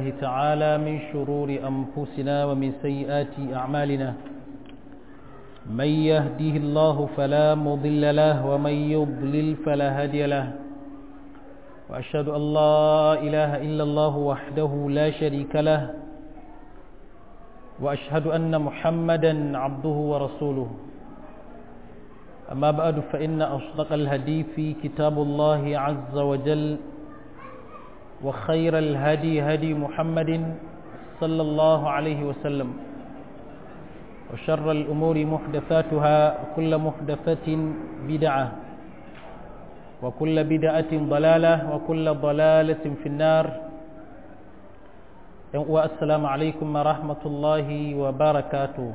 تعالى من شرور أنفسنا ومن سيئات أعمالنا من يهده الله فلا مضل له ومن يضلل فلا هادي له وأشهد أن لا إله إلا الله وحده لا شريك له وأشهد أن محمدا عبده ورسوله أما بعد فإن أصدق الهدي في كتاب الله عز وجل وخير الهدي هدي محمد صلى الله عليه وسلم وشر الأمور محدثاتها وكل محدثة بدعة وكل بدعة ضلالة وكل ضلالة في النار والسلام عليكم ورحمة الله وبركاته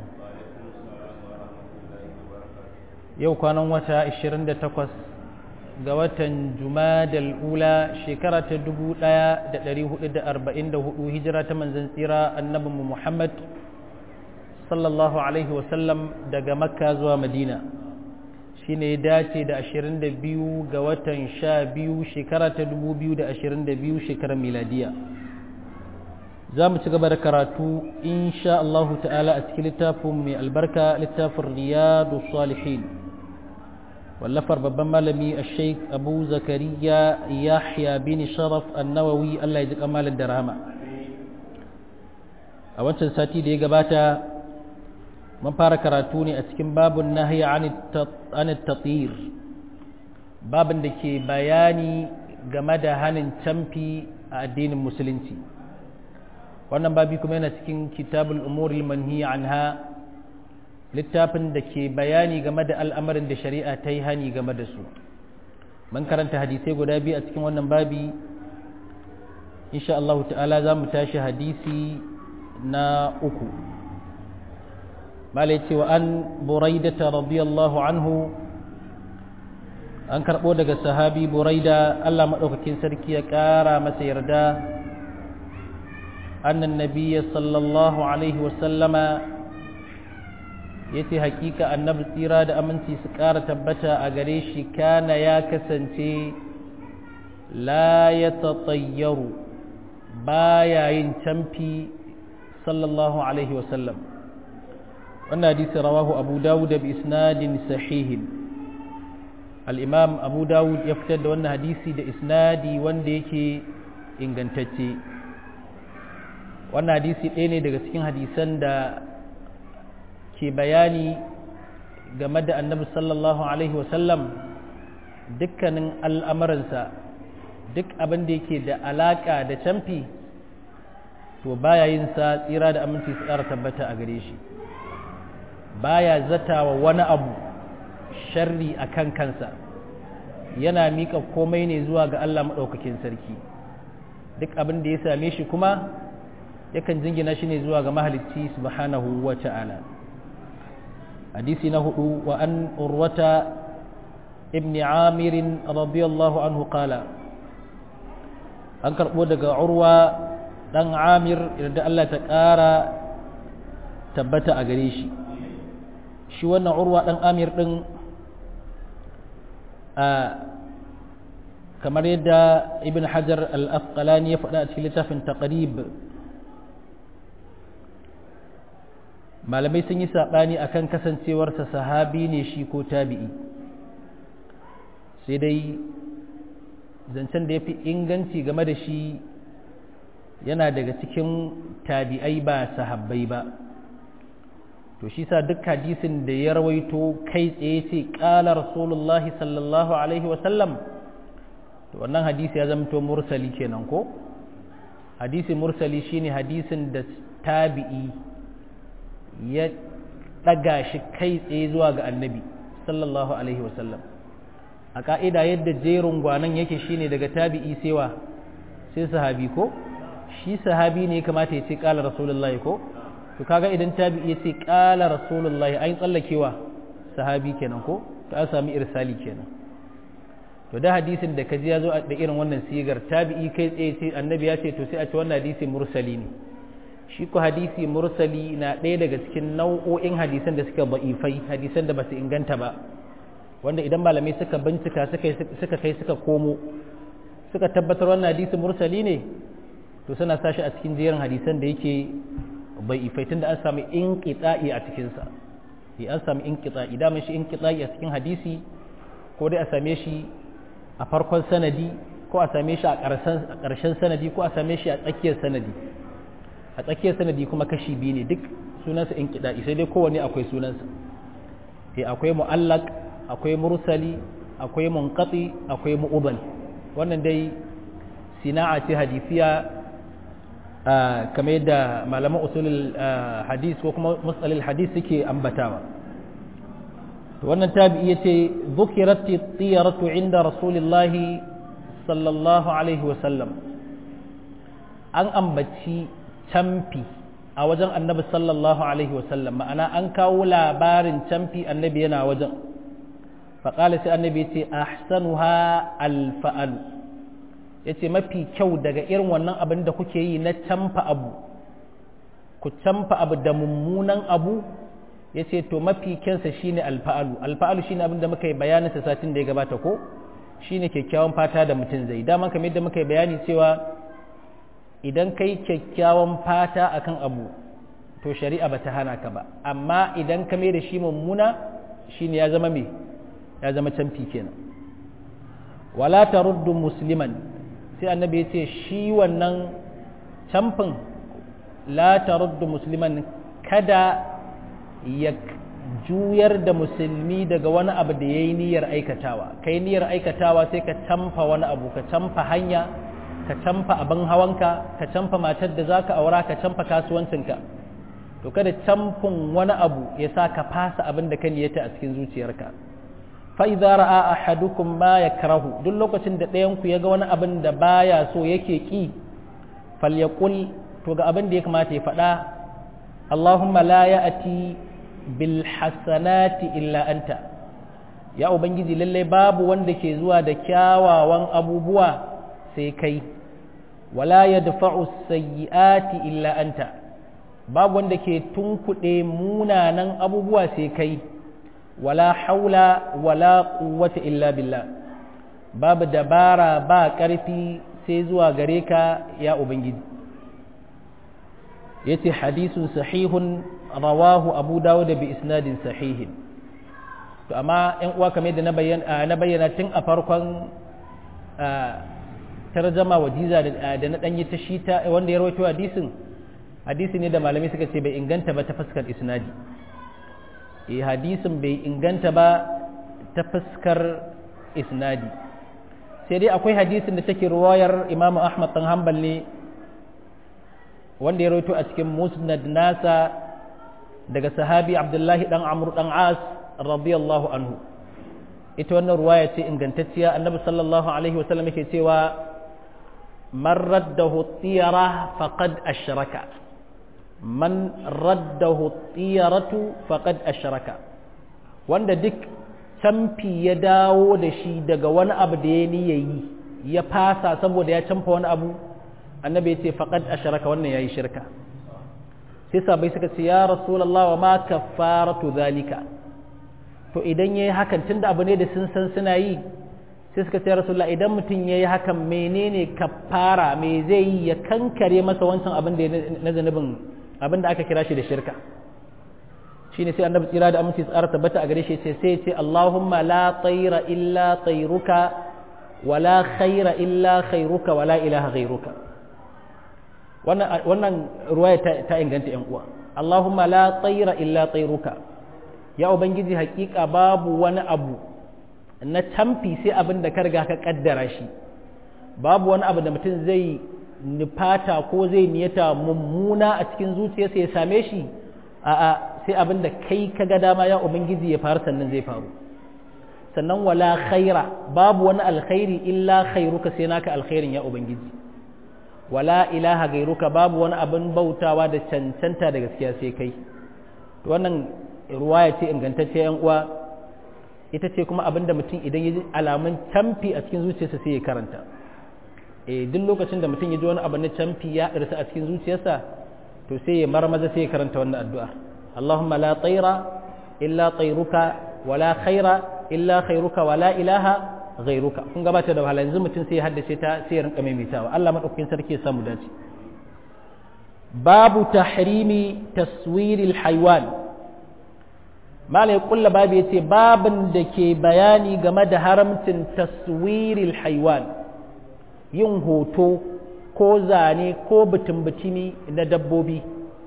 yau kwanan wata 28 ga watan jumadal ula shekara ta 1444 hijira ta manzan tsira annabinmu muhammad sallallahu alaihi wasallam daga makka zuwa madina shi ne dace da 22 ga watan 12 shekara ta 2022 shekarar miladiya za mu ci gaba da karatu insha Allahu ta'ala a cikin littafin mai albarka littafin riyadu salihin wallafar babban malami a sheik abu zakariya yahya bin sharaf annawawi Allah ya ji kamalin da rahama a wancan sati da ya gabata mun fara karatu ne a cikin babun nahya an tatir babin da ke bayani game da hanin camfi a addinin musulunci wannan babi kuma yana cikin kitabul umuril manhiya anha littafin da ke bayani game da al'amarin da shari'a ta yi hani game da su man karanta hadisai guda biyu a cikin wannan babi insha Allah ta'ala za mu tashi hadisi na uku malai cewa an buraidata radiyallahu anhu an karɓo daga sahabi buraida Allah maɗaukakin sarki ya ƙara masa yarda أن النبي صلى الله عليه وسلم yace hakika annabi tsira da aminci su ƙara tabbata a gare shi kana ya kasance la ya tatsayyaru baya yin camfi sallallahu alaihi wasallam wannan hadisi rawahu abu dawud bi isnadin sahihin al-imam abu dawud ya fitar da wannan hadisi da isnadi wanda yake ingantacce wannan hadisi ɗaya ne daga cikin hadisan da ke bayani game da annabi sallallahu alaihi wasallam dukkanin al'amuransa duk abin da yake da alaƙa da camfi to baya yin sa tsira da aminci su ƙara tabbata a gare shi baya zatawa wani abu sharri a kan kansa yana miƙa komai ne zuwa ga Allah maɗaukakin sarki duk abin da ya same shi kuma yakan jingina shi ne zuwa ga mahalicci subhanahu wa ta'ala hadisi na hudu wa an urwata ibn amir radiyallahu anhu qala an karbo daga urwa dan amir da Allah ta kara tabbata a gare shi shi wannan urwa dan amir din a kamar yadda ibn hajar al-asqalani ya faɗa a cikin littafin taqrib malamai sun yi saɓani a kan kasancewarsa sahabi ne shi ko tabi'i sai dai zancen da ya fi inganci game da shi yana daga cikin tabi'ai ba sahabbai ba to shi sa duk hadisin da ya rawaito kai tsaye ce ƙala rasulullahi sallallahu alaihi wasallam to wannan hadisi ya zamto mursali kenan ko hadisi mursali shine hadisin da tabi'i ya ɗaga shi kai tsaye zuwa ga annabi sallallahu alaihi wasallam a ƙa'ida yadda jerin gwanan yake shine daga tabi'i sewa sai sahabi ko shi sahabi ne kamata ya ce ƙala rasulullahi ko to kaga idan tabi'i ya ce ƙala rasulullahi an tsallakewa sahabi kenan ko to an sami irsali kenan to da hadisin da kaji ya zo da irin wannan sigar tabi'i kai tsaye ce annabi ya ce to sai a ce wannan hadisi mursali ne shi ko hadisi mursali na ɗaya daga cikin nau'o'in hadisan da suka ba'ifai hadisan da ba su inganta ba wanda idan malamai suka bincika suka kai suka komo suka tabbatar wannan hadisi mursali ne to suna sashi a cikin jerin hadisan da yake bai ifaitin da an sami inqita'i a cikinsa sai an sami inqita'i da shi inqita'i a cikin hadisi ko dai a same shi a farkon sanadi ko a same shi a ƙarshen sanadi ko a same shi a tsakiyar sanadi a tsakiyar sanadi kuma kashi biyu ne duk sunansa inqita'i sai dai kowanne akwai sunansa sai akwai mu'allaq akwai mursali akwai munqati akwai mu'udal wannan dai sina'a ce hadisiya kamar yadda malaman usulul hadis ko kuma musalil hadis suke ambatawa wannan tabi'i yace dhukirat tiyaratu inda rasulillahi sallallahu alaihi wa sallam an ambaci camfi a wajen annabi sallallahu alaihi wa sallam ma'ana an kawo labarin camfi annabi yana wajen faƙala sai annabi yace ahsanuha alfa'alu ya ce mafi kyau daga irin wannan abin da kuke yi na camfa abu ku camfa abu da mummunan abu ya ce to mafi kyansa shine alfa'alu alfa'alu shine abin da muka yi bayaninsa satin da ya gabata ko shine kyakkyawan fata da mutum zai dama kamar yadda muka yi bayani cewa idan kai kyakkyawan fata akan abu to shari'a ba ta hana ka ba amma idan ka mai da shi mummuna shine ya zama me ya zama camfi kenan wala taruddu musliman sai annabi ya ce shi wannan camfin la taruddu musliman kada ya juyar da musulmi daga wani abu da ya yi niyyar aikatawa kai niyyar aikatawa sai ka camfa wani abu ka camfa hanya ka camfa abin hawanka ka camfa matar da za ka aura ka camfa kasuwancinka to kada camfin wani abu ya sa ka fasa abin da ka niyyata a cikin zuciyarka fa'iza ra'a a hadukun ma ya karahu duk lokacin da ɗayanku ya ga wani abin da baya so yake ƙi falyakul to ga abin da ya kamata ya faɗa Allahumma la ya ati bil hasanati illa anta ya ubangiji lallai babu wanda ke zuwa da kyawawan abubuwa sai kai wala ya dafa'u sayyi'ati illa anta babu wanda ke tunkuɗe munanan abubuwa sai kai wala haula wala quwwata illa billah babu dabara ba ƙarfi sai zuwa gare ka ya ubangiji yace hadisun sahihun rawahu abu dawud bi isnadin sahihin to amma ɗan uwa kamar da na bayyana na bayyana tun a farkon tarjama wajiza da na danyi ta shita wanda ya rawaito hadisin hadisi ne da malamai suka ce bai inganta ba ta fuskar isnadi eh hadisin bai inganta ba ta fuskar isnadi sai dai akwai hadisin da take ruwayar imamu ahmad dan hanbal ne wanda ya rawaito a cikin musnad nasa daga sahabi abdullahi dan amr dan as radiyallahu anhu ita wannan ruwaya ce ingantacciya annabi sallallahu alaihi wasallam yake cewa man raddahu tiyara faqad ashraka man raddahu tiyaratu faqad ashraka wanda duk camfi ya dawo da shi daga wani abu da ya niyayi ya fasa saboda ya camfa wani abu annabi ya ce faqad ashraka wannan yayi shirka sai sabai suka ce ya rasulullah wa ma kaffaratu zalika to idan yayi hakan tunda abu ne da sun san suna yi sai suka ce ya rasulullah idan mutum yayi hakan menene kaffara me zai yi ya kankare masa wancan abin da na zanubin abin da aka kira shi da shirka shine sai annabi tsira da aminci tsara tabbata a gare shi sai sai ce Allahumma la tayra illa tayruka wala khaira illa khairuka wala ilaha ghairuka wannan wannan ruwaya ta, inganta yan uwa Allahumma la tayra illa tayruka ya ubangiji hakika babu wani abu na tamfi sai abin da ka riga ka kaddara shi babu wani abu da mutum zai nufata ko zai niyata mummuna a cikin zuciyarsa ya same shi a'a sai abin da kai ka ga dama ya ubangiji ya faru sannan zai faru sannan wala khaira babu wani alkhairi illa khairuka sai naka alkhairin ya ubangiji wala ilaha gairuka babu wani abin bautawa da cancanta da gaskiya sai kai wannan ruwaya ce ingantacce yan uwa ita ce kuma abin da mutum idan ya ji alamun camfi a cikin zuciyarsa sai ya karanta eh duk lokacin da mutum ya ji wani abu na camfi ya ɗarsa a cikin zuciyarsa to sai ya marmaza sai ya karanta wannan addu'a Allahumma la tsaira illa tsairuka wala khaira illa khairuka wala ilaha ghairuka kun gabata da wahala yanzu mutum sai ya haddace ta sai ya rinka maimaitawa Allah madaukakin sarki ya samu dace babu tahrimi taswiril haiwan malai kulla babu ya ce babin da ke bayani game da haramcin taswiril haiwan yin hoto ko zane ko butun-butumi na dabbobi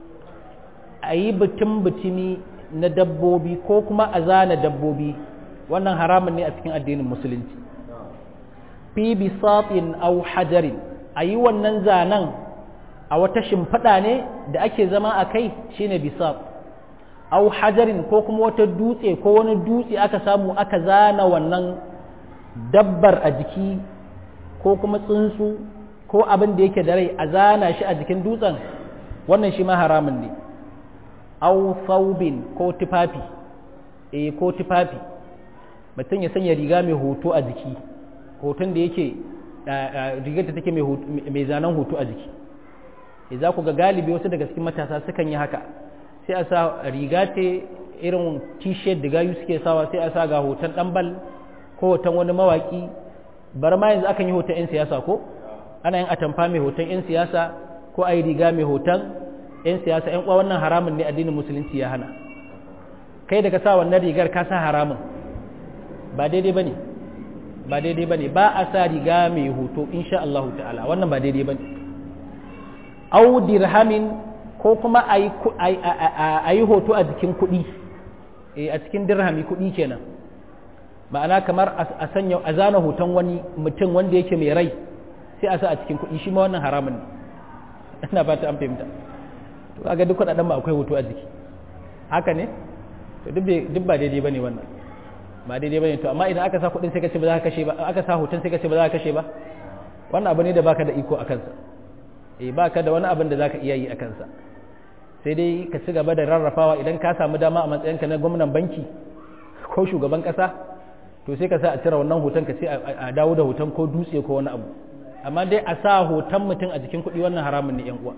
a yi butun-butumi na dabbobi ko kuma a zana dabbobi wannan haramun ne a cikin addinin musulunci fi bisatin au hajarin a yi wannan zanen a wata shimfiɗa ne da ake zama a kai shine bisat au hajarin ko kuma wata dutse ko wani dutse aka samu aka zana wannan dabbar a jiki ko kuma tsuntsu ko abin da yake da rai a zana shi a jikin dutsen wannan shi ma haramun ne au saubin ko tufafi eh ko tufafi mutum ya sanya riga mai hoto a jiki hoton da yake rigar da take mai zanen hoto a jiki za ku ga galibi wasu daga cikin matasa sukan yi haka sai a sa riga ce irin t-shirt da gayu suke sawa sai a sa ga hoton ɗanbal ko hoton wani mawaki bar ma yanzu akan yi hoton 'yan siyasa ko ana yin atamfa mai hoton 'yan siyasa ko a yi riga mai hoton 'yan siyasa 'yan uwa wannan haramun ne addinin musulunci ya hana kai daga sa wannan rigar ka sa haramun ba daidai ba ne ba daidai ba ne ba a sa riga mai hoto insha Allah ta'ala wannan ba daidai ba ne au dirhamin ko kuma a yi hoto a jikin kuɗi a cikin dirhami kuɗi kenan ma'ana kamar a sanya a zana hoton wani mutum wanda yake mai rai sai a sa a cikin kuɗi shi ma wannan haramun ne ina fata an fahimta to kaga duk kuɗaɗen ba akwai hoto a jiki haka ne to duk ba daidai bane wannan ba daidai bane to amma idan aka sa kuɗin sai ka ce ba za ka kashe ba aka sa hoton sai ka ce ba za ka kashe ba wannan abu ne da baka da iko a kansa eh baka da wani abin da zaka iya yi a kansa sai dai ka ci gaba da rarrafawa idan ka samu dama a matsayinka na gwamnan banki ko shugaban kasa to sai ka sa a cire wannan hoton ka ce a dawo da hoton ko dutse ko wani abu amma dai a sa hoton mutum a jikin kuɗi wannan haramun ne yan uwa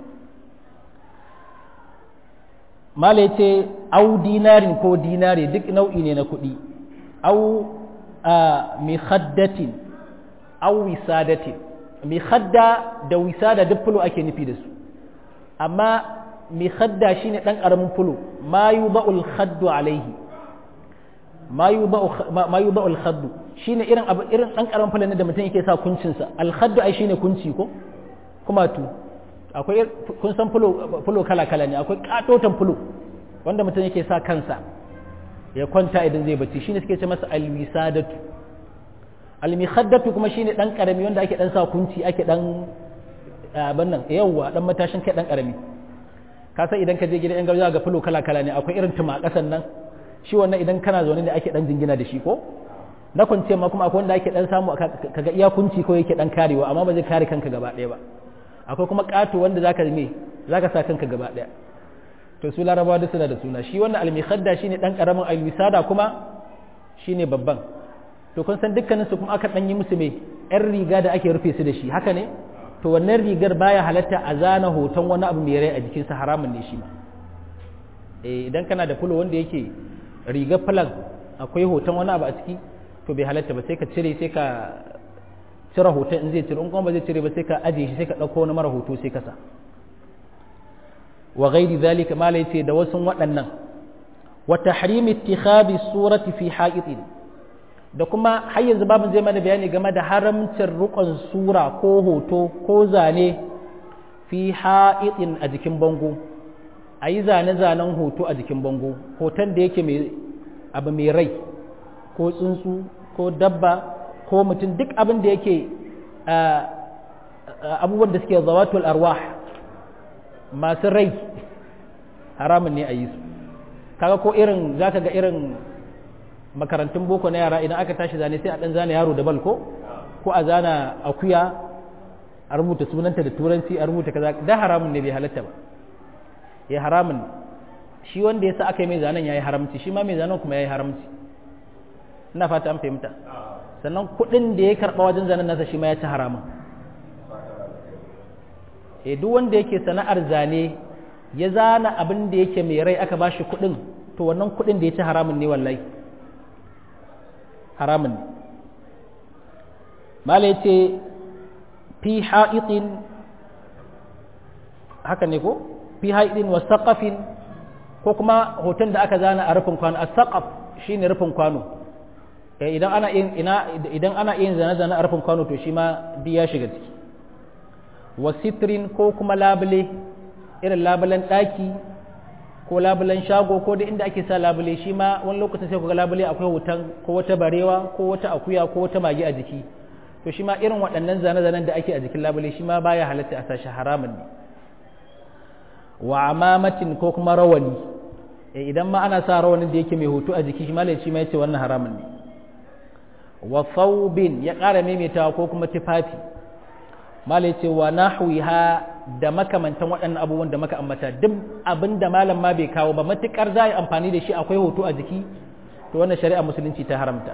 mala ya ce au dinarin ko dinari duk nau'i ne na kuɗi au mihaddatin au wisadatin mihadda da wisada duk fulo ake nufi da su amma mihadda shine ɗan ƙaramin fulo ma yi ba'ul khaddu alaihi ma yi ba'ul khaddu shine irin abu irin ɗan ƙaramin fulo da mutum yake sa kuncinsa alkhaddu ai shine kunci ko kuma tu akwai kun san fulo kala-kala ne akwai katotan fulo wanda mutum yake sa kansa ya kwanta idan zai bacci shine suke ce masa alwisadatu almihaddatu kuma shine dan karami wanda ake dan sa kunci ake dan abin nan yawwa dan matashin kai dan karami ka san idan ka je gidan yan gargajiya ga fulo kala-kala ne akwai irin tuma kasan nan shi wannan idan kana zaune ne ake dan jingina da shi ko na kwance ma kuma akwai wanda ake dan samu kaga iya kunci ko yake dan karewa amma ba zai kare kanka gaba ɗaya ba akwai kuma ƙato wanda zaka me zaka sa kanka gaba ɗaya to su larabawa duk suna da suna shi wannan almikhadda shine dan karamin alwisada kuma shine babban to kun san dukkanin su kuma aka dan yi musu me yan riga da ake rufe su da shi haka ne to wannan rigar baya halatta a zana hoton wani abu mai rai a jikinsa haramun ne shi ma eh idan kana da fulo wanda yake rigar flag akwai hoton wani abu a ciki to bai halatta ba sai ka cire sai ka cire hoton in zai cire in kuma ba zai cire ba sai ka ajiye shi sai ka ɗauko wani mara hoto sai ka sa wa ghairi zalika mala yace da wasu waɗannan wa tahrim ittikhadi surati fi haqitin da kuma har yanzu babin zai mana bayani game da haramcin rukun sura ko hoto ko zane fi haqitin a jikin bango a yi zane-zanen hoto a jikin bango hoton da yake mai abu mai rai ko tsuntsu ko dabba ko mutum duk abin da yake abubuwan da suke zawatul arwah masu rai haramun ne a yi su kaga ko irin za ka ga irin makarantun boko na yara idan aka tashi zane sai a ɗan zane yaro da bal ko ko a zana akuya a rubuta sunanta da turanci a rubuta kaza da haramun ne bai halatta ba ya haramun shi wanda ya sa aka yi mai zanen ya yi haramci shi ma mai zanen kuma ya yi haramci ina fata an fahimta sannan kuɗin da ya karɓa wajen zanen nasa shi ma ya ci haramun e duk wanda yake sana'ar zane ya zana abin da yake mai rai aka ba shi kuɗin to wannan kuɗin da ya ci haramun ne wallahi haramun ne mala ya ce fi ha'itin haka ne ko fi haidin wa saqafin ko kuma hoton da aka zana a rufin kwano as-saqaf shine rufin kwano idan ana yin ina idan ana yin zane-zane a rufin kwano to shi ma duk ya shiga ciki wa sitrin ko kuma labule irin labulen daki ko labulen shago ko da inda ake sa labule shi ma wani lokacin sai ku ga labule akwai hoton ko wata barewa ko wata akuya ko wata mage a jiki to shi ma irin waɗannan zane-zanen da ake a jikin labule shi ma baya halatta a sashi haramun ne wa amamatin ko kuma rawani idan ma ana sa rawanin da yake mai hoto a jiki shi ma shi ma yace wannan haramun ne wa thawbin ya ƙara maimaitawa ko kuma tufafi malai ce wa nahwiha da makamantan waɗannan abubuwan da maka ambata duk abin da malam ma bai kawo ba matukar za a yi amfani da shi akwai hoto a jiki to wannan shari'a musulunci ta haramta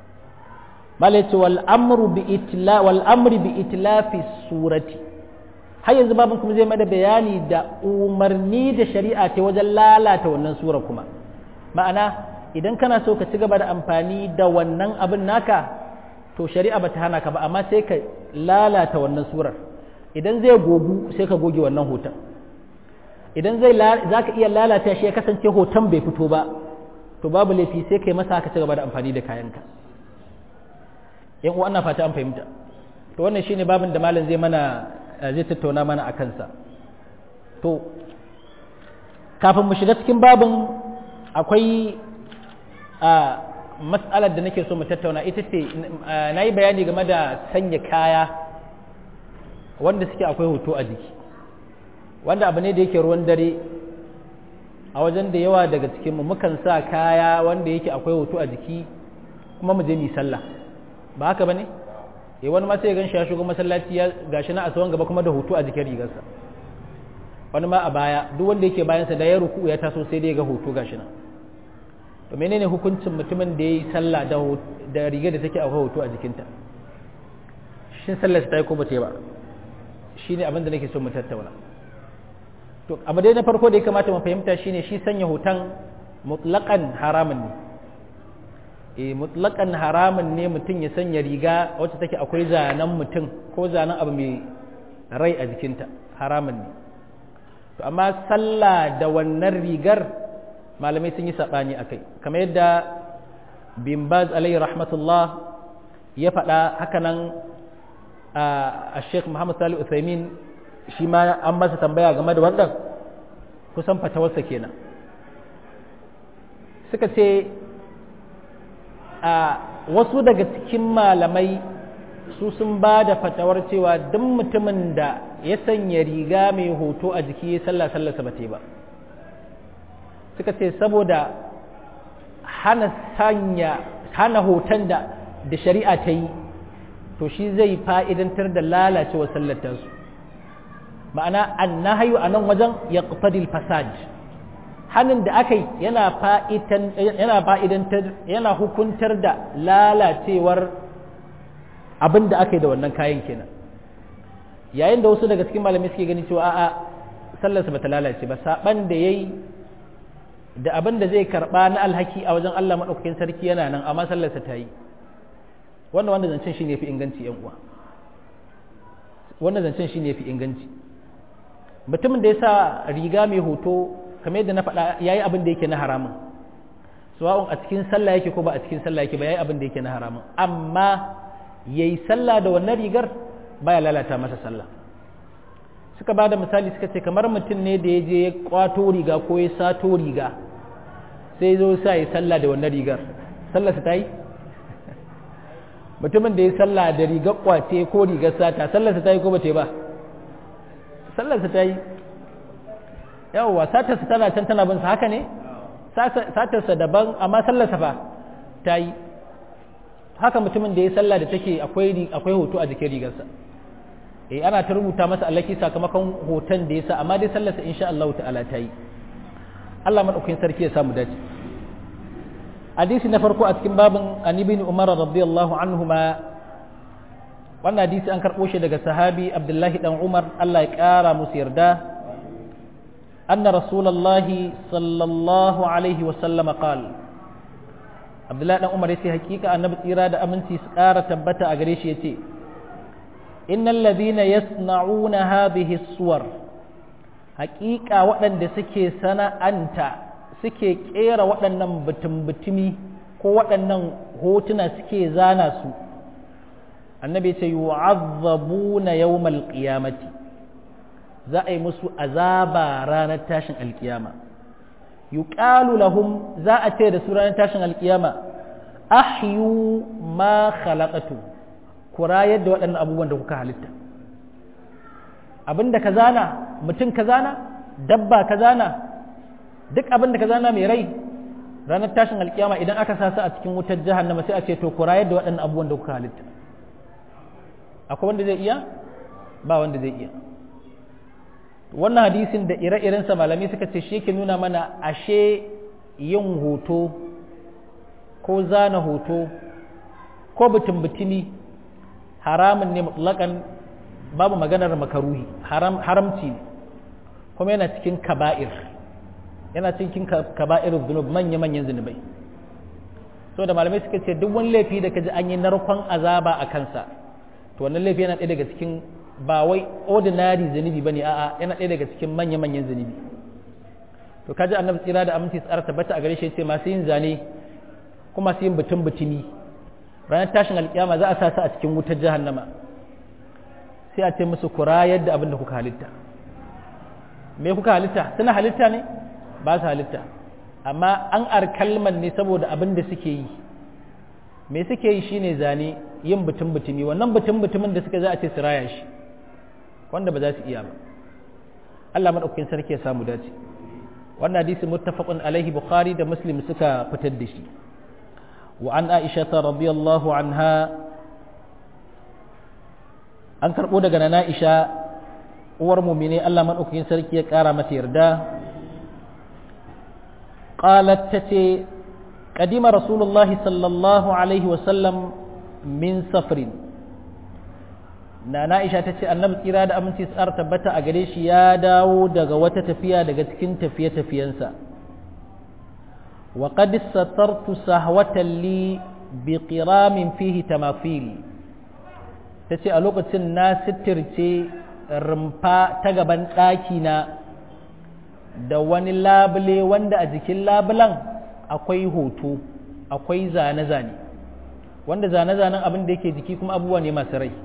malai ce wal amru bi itla wal amri bi itlafi surati har yanzu babin kuma zai mada bayani da umarni da shari'a ta wajen lalata wannan sura kuma ma'ana idan kana so ka ci gaba da amfani da wannan abin naka to shari'a ba ta hana ka ba amma sai ka lalata wannan surar idan zai gogu sai ka goge wannan hoton idan zai za ka iya lalata shi ya kasance hoton bai fito ba to babu laifi sai ka yi masa ka ci gaba da amfani da kayanka yan uwa ana fata an fahimta to wannan shine babin da malam zai mana zai tattauna mana a kansa to kafin mu shiga cikin babin akwai a matsalar da nake so mu tattauna ita ce na yi bayani game da sanya kaya wanda suke akwai hoto a jiki wanda abu ne da yake ruwan dare a wajen da yawa daga cikinmu mukan sa kaya wanda yake akwai hoto a jiki kuma mu je mu sallah ba haka ba ne eh wani ma sai gan shi ya shigo masallaci ya gashi na asawan gaba kuma da hoto a jikin rigarsa wani ma a baya duk wanda yake bayansa da ya ruku ya taso sai dai ga hoto gashi nan to menene hukuncin mutumin da ya yi sallah da rigar da take akwai hoto a jikinta shin sallar ta yi ko bata yi ba shi ne abin da nake so mu tattauna to abu dai na farko da ya kamata mu fahimta shine shi sanya hoton mutlaqan haramun ne eh mutlaqan haramun ne mutum ya sanya riga wacce take akwai zanen mutum ko zanen abu mai rai a jikinta haramun ne to amma sallah da wannan rigar malamai sun yi saɓani a kai kamar yadda bin baz alayhi rahmatullah ya faɗa hakanan a sheikh muhammad salih uthaymin shi ma an masa tambaya game da wannan kusan fatawarsa kenan suka ce a wasu daga cikin malamai su sun ba da fatawar cewa duk mutumin da ya sanya riga mai hoto a jiki ya sallah sallarsa ba ba suka ce saboda hana sanya hana hoton da da shari'a ta yi to shi zai fa'idantar da lalacewa sallatarsu ma'ana an na hayu a nan wajen ya fasad hannun da aka yi yana fa'idantar yana hukuntar da lalacewar abin da aka yi da wannan kayan kenan yayin da wasu daga cikin malamai suke gani cewa a'a sallarsa ba ta lalace ba saɓan da ya yi da abin da zai karɓa na alhaki a wajen Allah maɗaukakin sarki yana nan amma sallarsa ta yi wannan wanda zancen shi ne fi inganci yan uwa wannan zancen shi ne fi inganci mutumin da ya sa riga mai hoto kamar yadda na faɗa ya yi abin da yake na haramun sawa'un a cikin sallah yake ko ba a cikin sallah yake ba ya yi abin da yake na haramun amma ya yi sallah da wannan rigar baya lalata masa sallah suka ba da misali suka ce kamar mutum ne da ya je ya kwato riga ko ya sato riga sai zo sa ya sallah da wannan rigar sallarsa ta yi mutumin da ya sallah da rigar kwace ko rigar sata sallarsa ta yi ko ba ta yi ba sallarsa ta yi yawwa satarsa tana can tana bin sa haka ne satarsa daban amma sallarsa fa ta yi haka mutumin da ya sallah da take akwai akwai hoto a jikin rigarsa eh ana ta rubuta masa alaki sakamakon hoton da ya sa amma dai sallarsa insha Allah ta'ala ta yi Allah madaukakin sarki ya samu dace hadisi na farko a cikin babin an ibn umar radiyallahu anhuma wannan hadisi an karɓo shi daga sahabi abdullahi dan umar Allah ya ƙara musu yarda anna rasulullahi sallallahu alaihi wa sallama qal abdullahi dan umar yace hakika annabi tsira da aminci su ƙara tabbata a gare shi yace innal ladhina yasna'una hadhihi suwar haƙiƙa waɗanda suke sana'anta suke ƙera waɗannan butumi ko waɗannan hotuna suke zana su annabi ce yu'azzabuna yawmal qiyamati za a yi musu azaba ranar tashin alkiyama yuqalu lahum za a ce da su ranar tashin alkiyama ahyu ma khalaqatu kura yadda waɗannan abubuwan da kuka halitta abinda ka zana mutum ka zana dabba ka zana duk abinda ka zana mai rai ranar tashin alkiyama idan aka sa su a cikin wutar jahannama sai a ce to kura yadda waɗannan abubuwan da kuka halitta akwai wanda zai iya ba wanda zai iya wannan hadisin da ire-irensa malami suka ce shi ke nuna mana ashe yin hoto ko zana hoto ko butun-butumi haramun ne mutlaƙan babu maganar makaruhi haramci ne kuma yana cikin kaba'ir yana cikin kaba'ir zunub manya-manyan zunubai so da malamai suka ce duk wani laifi da kaji an yi narkon azaba a kansa to wannan laifi yana ɗaya daga cikin ba wai ordinary zunubi bane a'a yana ɗaya daga cikin manya-manyan zunubi to kaji annabi tsira da aminci tsara tabbata a gare shi ce masu yin zane kuma masu yin butun butumi ranar tashin alkiyama za a sa su a cikin wutar jahannama sai a ce musu kura yadda abin da kuka halitta me kuka halitta suna halitta ne ba su halitta amma an arkalman ne saboda abin da suke yi me suke yi shine zane yin butun butumi wannan butun butumin da suka za a ce su raya shi wanda ba za su iya ba Allah madaukakin sarki ya samu dace wannan hadisi muttafaqun alaihi bukhari da muslim suka fitar da shi wa an aisha radiyallahu anha an karbo daga nana aisha uwar mu'mini Allah madaukakin sarki ya kara mata yarda qalat tace قدم رسول الله صلى الله عليه وسلم من سفر Nana Aisha ta ce annabi tsira da aminci tsar tabbata a gare shi ya dawo daga wata tafiya daga cikin tafiye-tafiyensa wa qad satartu sahwatan li bi qiramin fihi tamafil tace a lokacin na sitirce rumfa ta gaban ɗaki na da wani labule wanda a jikin labulan akwai hoto akwai zane-zane wanda zane-zanen abin da yake jiki kuma abubuwa ne masu rai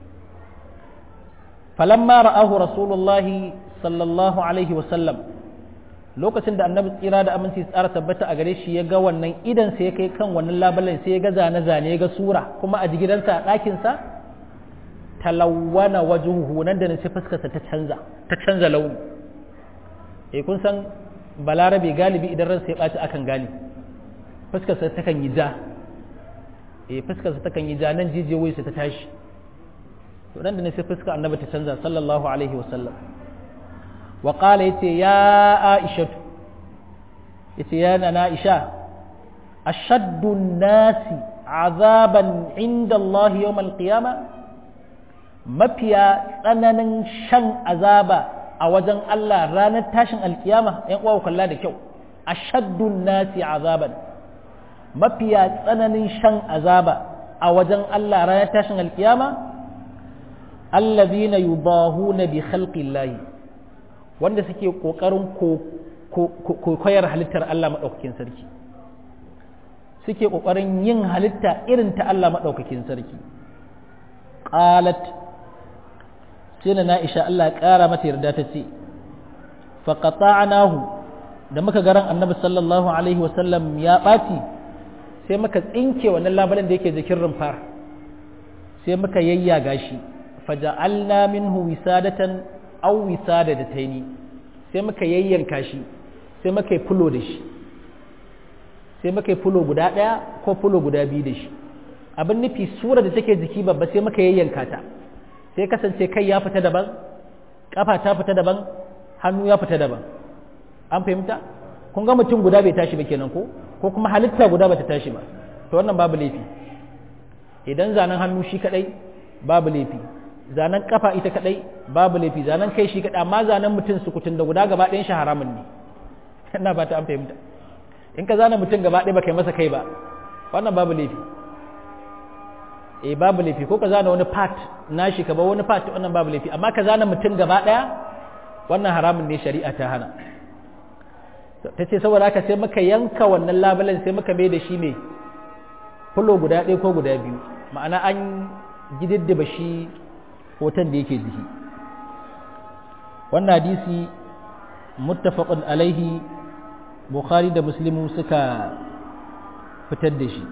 falamma ra'ahu rasulullahi sallallahu alaihi wasallam lokacin da annabi tsira da aminci tsara tabbata a gare shi ya ga wannan idan sai ya kai kan wannan labulan sai ya ga zane-zane ya ga sura kuma a gidansa a ɗakinsa talawwana wajuhu nan da nan sai fuskarsa ta canza ta canza launi eh kun san balarabe galibi idan ransa ya ɓaci akan gane fuskarsa ta kan yi ja eh fuskarsa ta kan yi ja nan jijiyoyinsa ta tashi to nan da ne sai fuskar annabi ta canza sallallahu alaihi wasallam wa qala yace ya aisha yace ya na aisha ashaddu nasi azaban inda Allah yawm al-qiyama mafiya tsananin shan azaba a wajen Allah ranar tashin alkiyama ‘yan uwa kalla da kyau a shaddun nasi azaban mafiya tsananin shan azaba a wajen Allah ranar tashin alkiyama allazina yubahuna bi khalqillahi wanda suke kokarin koyar halittar Allah madaukakin sarki suke kokarin yin halitta irin ta Allah madaukakin sarki qalat sai na Aisha Allah ƙara mata yarda ta ce faqata'nahu da muka garan Annabi sallallahu alaihi wasallam ya ɓaci sai muka tsinke wannan labalan da yake jikin rumfar sai muka yayyaga shi faja'alna minhu wisadatan aw wisadataini sai muka yayyanka shi sai muka yi fulo da shi sai muka yi fulo guda ɗaya ko fulo guda biyu da shi abin nufi sura da take jiki babba sai muka yayyanka ta sai kasance kai ya fita daban kafa ta fita daban hannu ya fita daban an fahimta kun ga mutum guda bai tashi ba kenan ko ko kuma halitta guda bata tashi ba to wannan babu laifi idan zanen hannu shi kadai babu laifi zanen kafa ita kadai babu laifi zanen kai shi kadai amma zanen mutum sukutun da guda gaba ɗayan shi haramun ne ina ba ta an fahimta in ka zana mutum gaba ɗaya ba kai masa kai ba wannan babu laifi eh babu laifi ko ka zana wani part nashi ka ba wani part wannan babu laifi amma ka zana mutum gaba daya wannan haramun ne shari'a ta hana ta ce saboda haka sai muka yanka wannan labulen sai muka mai da shi mai fulo guda ɗaya ko guda biyu ma'ana an gididdiba shi hoton da yake jiki wannan hadisi muttafaqun alaihi bukhari da muslimu suka fitar da shi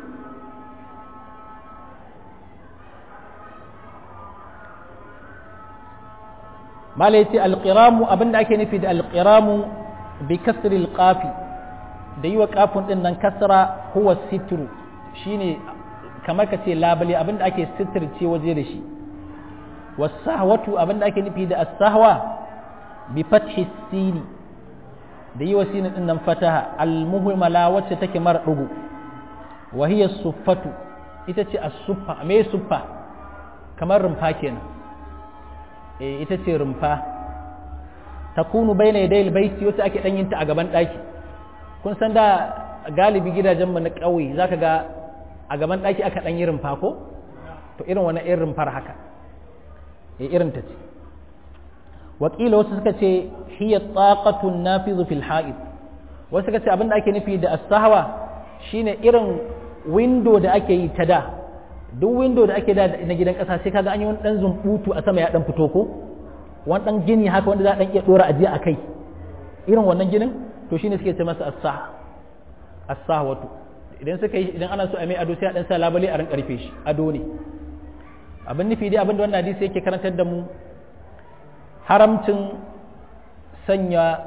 mala yace alqiramu abinda ake nufi da alqiramu bi kasri alqafi da yi wa kafin din nan kasra huwa sitru shine kamar ka ce labale abinda ake sitirce waje da shi wasahwatu abinda ake nufi da as-sahwa bi fathi sini da yi wa sinin din nan fataha al-muhmala wacce take mara dugu wa hiya suffatu ita ce as-suffa me suffa kamar rumfa kenan eh ita ce rumfa takunu baina yadayil baiti wacce ake dan yin ta a gaban daki kun san da galibi gidajen mu na ƙauye zaka ga a gaban daki aka dan yi rumfa ko to irin wani irin rumfar haka eh irin ta ce wakila wasu suka ce hiya taqatu nafizu fil ha'id wasu suka ce abinda ake nufi da as-sahwa shine irin window da ake yi ta da duk window da ake da na gidan kasa sai kaga an yi wani dan zumbutu a sama ya dan fito ko wani dan gini haka wanda za a dan iya dora ajiya a kai irin wannan ginin to shine suke ce masa as-sah as-sahwatu idan suka yi idan ana so a mai ado sai a dan sa labale a ran karfe shi ado ne abin nufi dai abin da wannan hadisi yake karantar da mu haramcin sanya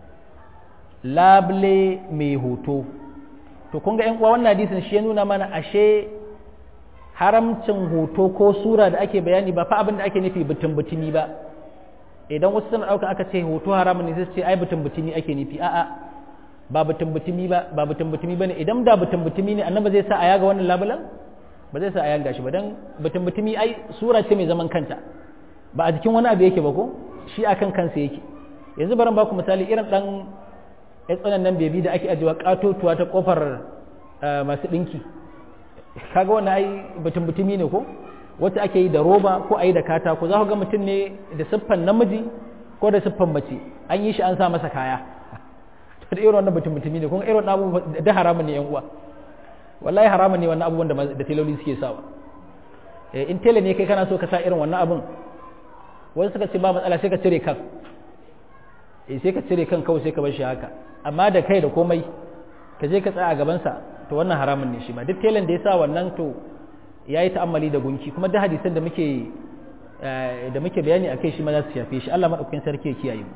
labule mai hoto to kun ga yan uwa wannan hadisin shi ya nuna mana ashe haramcin hoto ko sura da ake bayani ba fa abin da ake nufi butun butuni ba idan wasu suna ɗauka aka ce hoto haramun ne sai ce ai butun butumi ake nufi a'a ba butun butumi ba ba butun butumi bane idan da butun butumi ne annabi zai sa a yaga wannan labulan ba zai sa a yaga shi ba dan butun butumi ai sura ce mai zaman kanta ba a jikin wani abu yake ba ko shi akan kansa yake yanzu bari ba ku misali irin dan ya tsanan nan bebi da ake ajiwa katotuwa ta kofar masu dinki kaga wannan ai butun butumi ne ko wacce ake yi da roba ko a yi da katako za ku ga mutum ne da siffan namiji ko da siffan mace an yi shi an sa masa kaya to da irin wannan mutum mutumi ne kuma irin wannan abubuwan da haramun ne yan uwa wallahi haramun ne wannan abubuwan da teloli suke sawa in tele ne kai kana so ka sa irin wannan abun wani suka ce ba matsala sai ka cire kan eh sai ka cire kan kawai sai ka bar shi haka amma da kai da komai ka je ka tsaya a gabansa to wannan haramun ne shi ma duk telen da ya sa wannan to ya yi ta'ammali da gunki kuma da hadisan da muke da muke bayani akai shi ma za su shafe shi Allah madaukakin sarki ya kiyaye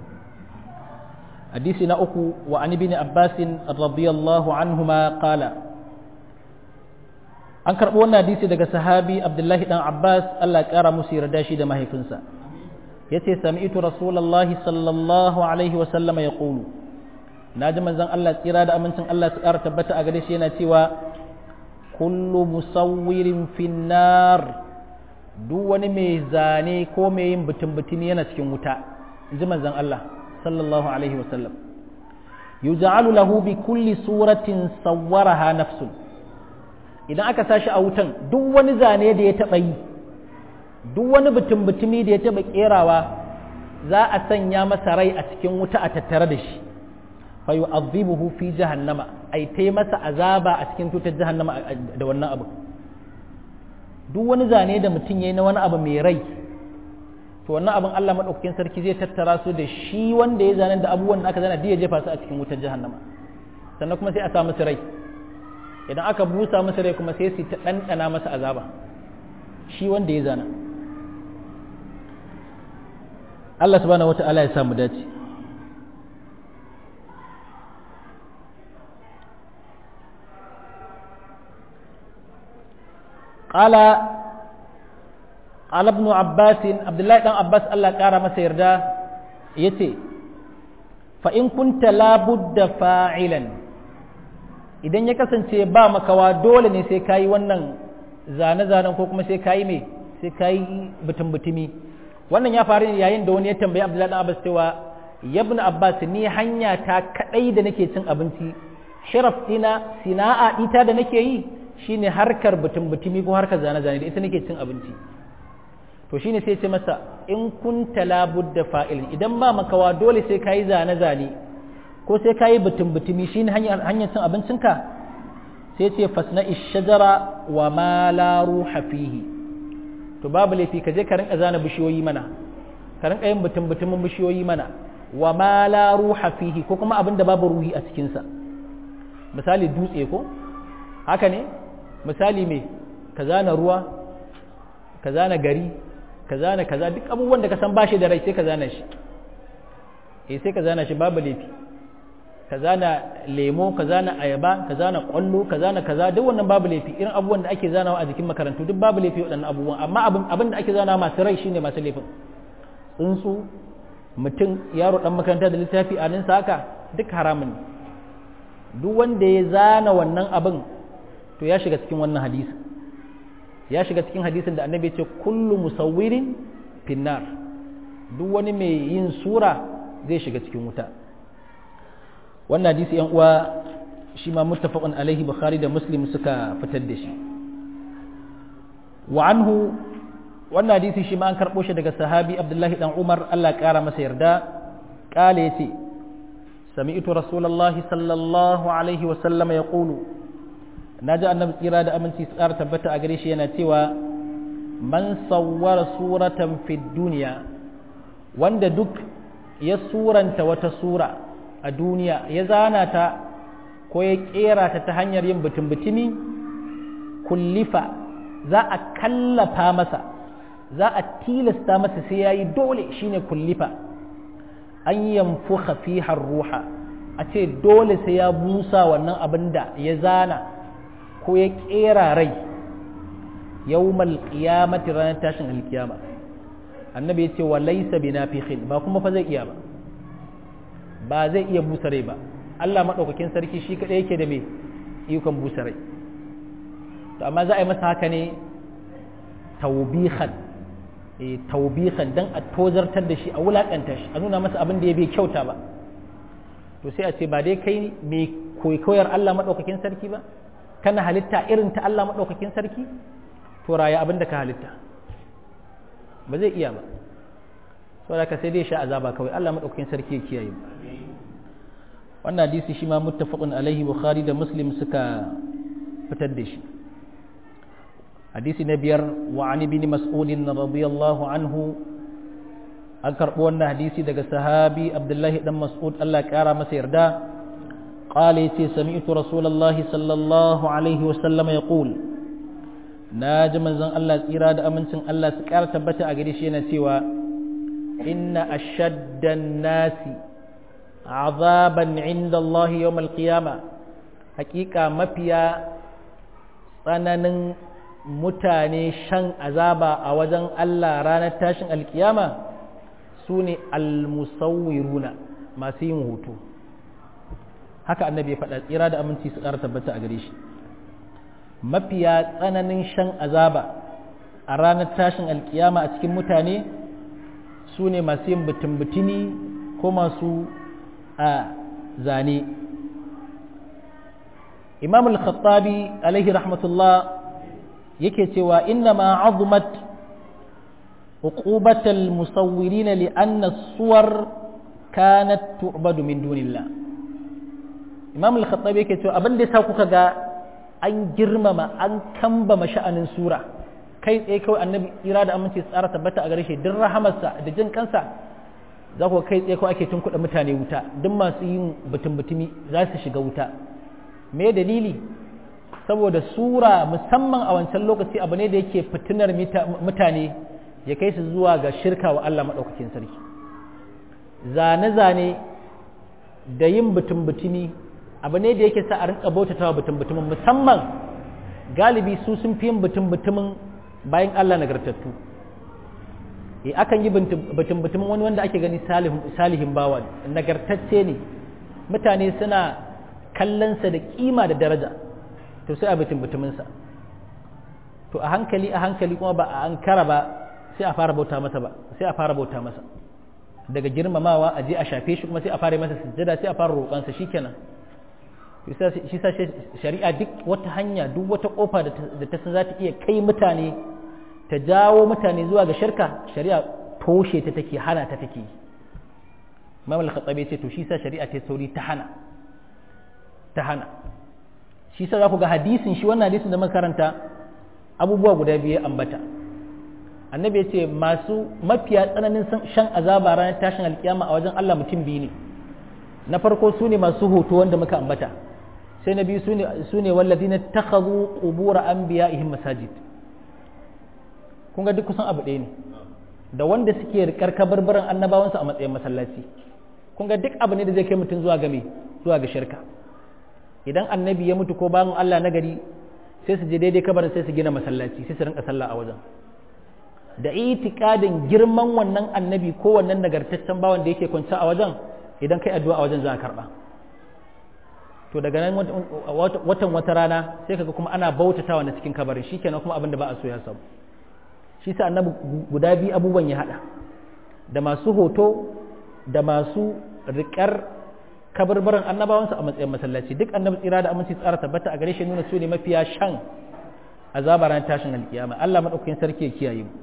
hadisi na uku wa an ibn abbas radiyallahu anhuma qala an karbo wannan hadisi daga sahabi abdullahi dan abbas Allah ya kara musu yarda shi da mahaifinsa yace sami'tu rasulullahi sallallahu alaihi wa sallama yaqulu naji manzon Allah tsira da amincin Allah su kara tabbata a gare shi yana cewa kullu musawwirin finnar duk wani mai zane ko mai yin butun-butumi yana cikin wuta ji manzon Allah sallallahu alaihi wasallam yuj'alu lahu bi kulli suratin sawwaraha nafsun idan aka sashi a wutan duk wani zane da ya taba yi duk wani butun-butumi da ya taba kerawa za a sanya masa rai a cikin wuta a tattare da shi fayu'adhibuhu fi jahannama ai tai masa azaba a cikin tutar jahannama da wannan abu duk wani zane da mutum yayi na wani abu mai rai to wannan abin Allah madaukakin sarki zai tattara su da shi wanda ya zane da abubuwan da aka zana da ya jefa su a cikin wutar jahannama sannan kuma sai a sa musu rai idan aka busa musu rai kuma sai su ta ɗanɗana masa azaba shi wanda ya zana Allah subhanahu wata'ala ya samu dace قال قال ابن عباس عبد الله بن عباس الله قال masa yarda yace fa in kunta la budda fa'ilan idan ya kasance ba makawa dole ne sai kayi wannan zane-zanen ko kuma sai kayi me sai kayi butun-butumi wannan ya faru ne yayin da wani ya tambayi Abdullahi dan Abbas cewa ibn Abbas ni hanya ta kadai da nake cin abinci sharaf dina sina'a ita da nake yi shine harkar butun butumi ko harkar zane zane da ita nake cin abinci to shine sai ce masa in kunta labudda fa'il idan ba makawa dole sai kayi zane zane ko sai kayi butun butumi shine hanyar hanyar cin abincinka sai ce fasna ishajara wa ma la ruha fihi to babu laifi ka je ka rinka zana bishiyoyi mana ka rinka yin butun butumin bishiyoyi mana wa ma la ruha fihi ko kuma abin da babu ruhi a cikin sa misali dutse ko haka ne misali me ka zana ruwa ka zana gari ka zana kaza duk abubuwan da ka san bashi da rai sai ka zana shi eh sai ka zana shi babu laifi ka zana lemo ka zana ayaba ka zana kwallo ka zana kaza duk wannan babu laifi irin abubuwan da ake zanawa a jikin makarantu duk babu laifi waɗannan abubuwan amma abin abin da ake zanawa masu rai shine masu laifin tsuntsu mutum yaro dan makaranta da littafi a ninsa haka duk haramun ne duk wanda ya zana wannan abin to ya shiga cikin wannan hadisi ya shiga cikin hadisin da annabi ya ce kullu musawwirin finnar duk wani mai yin sura zai shiga cikin wuta wannan hadisi yan uwa shi ma muttafaqun alaihi bukhari da muslim suka fitar da shi wa anhu wannan hadisi shi ma an karbo shi daga sahabi abdullahi dan umar Allah ya kara masa yarda kale yace sami'tu rasulullahi sallallahu alaihi wa sallam yaqulu naji annabi tsira da aminci tsara tabbata a gare shi yana cewa man sawwara suratan fid dunya wanda duk ya suranta wata sura a duniya ya zana ta ko ya kera ta ta hanyar yin butun-butumi kullifa za a kallafa masa za a tilasta masa sai ya yi dole shine kullifa an yamfuka fiha ruha a ce dole sai ya busa wannan abin da ya zana ko ya kera rai yawmal qiyamati ranar tashin alkiyama annabi ya ce wa laysa binafikhin ba kuma fa zai iya ba ba zai iya busa rai ba Allah maɗaukakin sarki shi kaɗai yake da mai ikon busa rai to amma za a yi masa haka ne taubihan e taubihan dan a tozartar da shi a wulakanta shi a nuna masa abin da ya bai kyauta ba to sai a ce ba dai kai mai koyar Allah maɗaukakin sarki ba kana halitta irin ta Allah maɗaukakin sarki to raya abin da ka halitta ba zai iya ba saboda ka sai dai sha azaba kawai Allah maɗaukakin sarki ya kiyaye mu wannan hadisi shi ma muttafaqun alaihi bukhari da muslim suka fitar da shi hadisi na biyar wa an ibn mas'ud radiyallahu anhu an karbo wannan hadisi daga sahabi abdullahi dan mas'ud Allah ya kara masa yarda قال يتي سمعت رسول الله صلى الله عليه وسلم يقول ناجي منزon Allah tsira da amincin Allah su kara tabbata a gare shi yana cewa inna ashaddan nasi azaban inda Allah yawm al-qiyama hakika mafiya tsananin mutane shan azaba a wajen Allah ranar tashin alkiyama su ne almusawwiruna masu yin hoto haka annabi ya faɗa tsira da aminci su ƙara tabbata a gare shi mafiya tsananin shan azaba a ranar tashin alkiyama a cikin mutane su ne masu yin butun-butuni ko masu a zane imam al-khattabi alaihi rahmatullah yake cewa inna ma azumat uqubatal musawwirin li anna suwar kanat tu'badu min dunillah imam al-khattabi yake cewa abin da yasa kuka ga an girmama an kambama sha'anin sura kai tsaye kawai annabi tsira da aminci tsara tabbata a gare shi duk rahamarsa da jin kansa za ku kai tsaye ko ake tunkuɗa mutane wuta duk masu yin butun-butumi za su shiga wuta me dalili saboda sura musamman a wancan lokaci abu ne da yake fitinar mutane ya kai su zuwa ga shirka wa Allah maɗaukakin sarki zane-zane da yin butun-butumi abu ne da yake sa a rinka bautatawa butun-butumin musamman galibi su sun fi yin butun-butumin bayan Allah nagartattu e akan yi butun-butumin wani wanda ake gani salihin bawa nagartacce ne mutane suna kallonsa da kima da daraja to sai a butun-butuminsa to a hankali a hankali kuma ba a ankara ba sai a fara bauta masa ba sai a fara bauta masa daga girmamawa a je a shafe shi kuma sai a fara masa sujjada sai a fara roƙansa shikenan shi sa shari'a duk wata hanya duk wata kofa da ta san za ta iya kai mutane ta jawo mutane zuwa ga shirka shari'a toshe ta take hana ta take Imam al-Khattabi ce to shi sa shari'a ta sauri ta hana ta hana shi sa za ku ga hadisin shi wannan hadisin da makaranta abubuwa guda biyu ambata annabi ya ce masu mafiya tsananin shan azaba ranar tashin alkiyama a wajen Allah mutum biyu ne na farko su ne masu hoto wanda muka ambata sai na biyu su ne wallazi na takazu kubura an biya ihin masajid kun ga duk kusan abu ɗaya ne da wanda suke rikar kabarbaran annabawansu a matsayin masallaci kun ga duk abu ne da zai kai mutum zuwa game zuwa ga shirka idan annabi ya mutu ko bayan Allah na gari sai su je daidai kabarin sai su gina masallaci sai su rinka sallah a wajen da itikadin girman wannan annabi ko wannan nagartaccen bawan da yake kwance a wajen idan kai addu'a a wajen za a karba to daga nan watan wata rana sai kaga kuma ana bautatawa na cikin kabarin shikenan kuma abin da ba a so ya samu shi sa annabi guda biyu abubuwan ya hada da masu hoto da masu riƙar kabarbaran annabawansu a matsayin masallaci duk annabi tsira da aminci tsara tabbata a gare shi nuna su ne mafiya shan azaba ran tashin alkiyama Allah madaukakin sarki ya kiyaye mu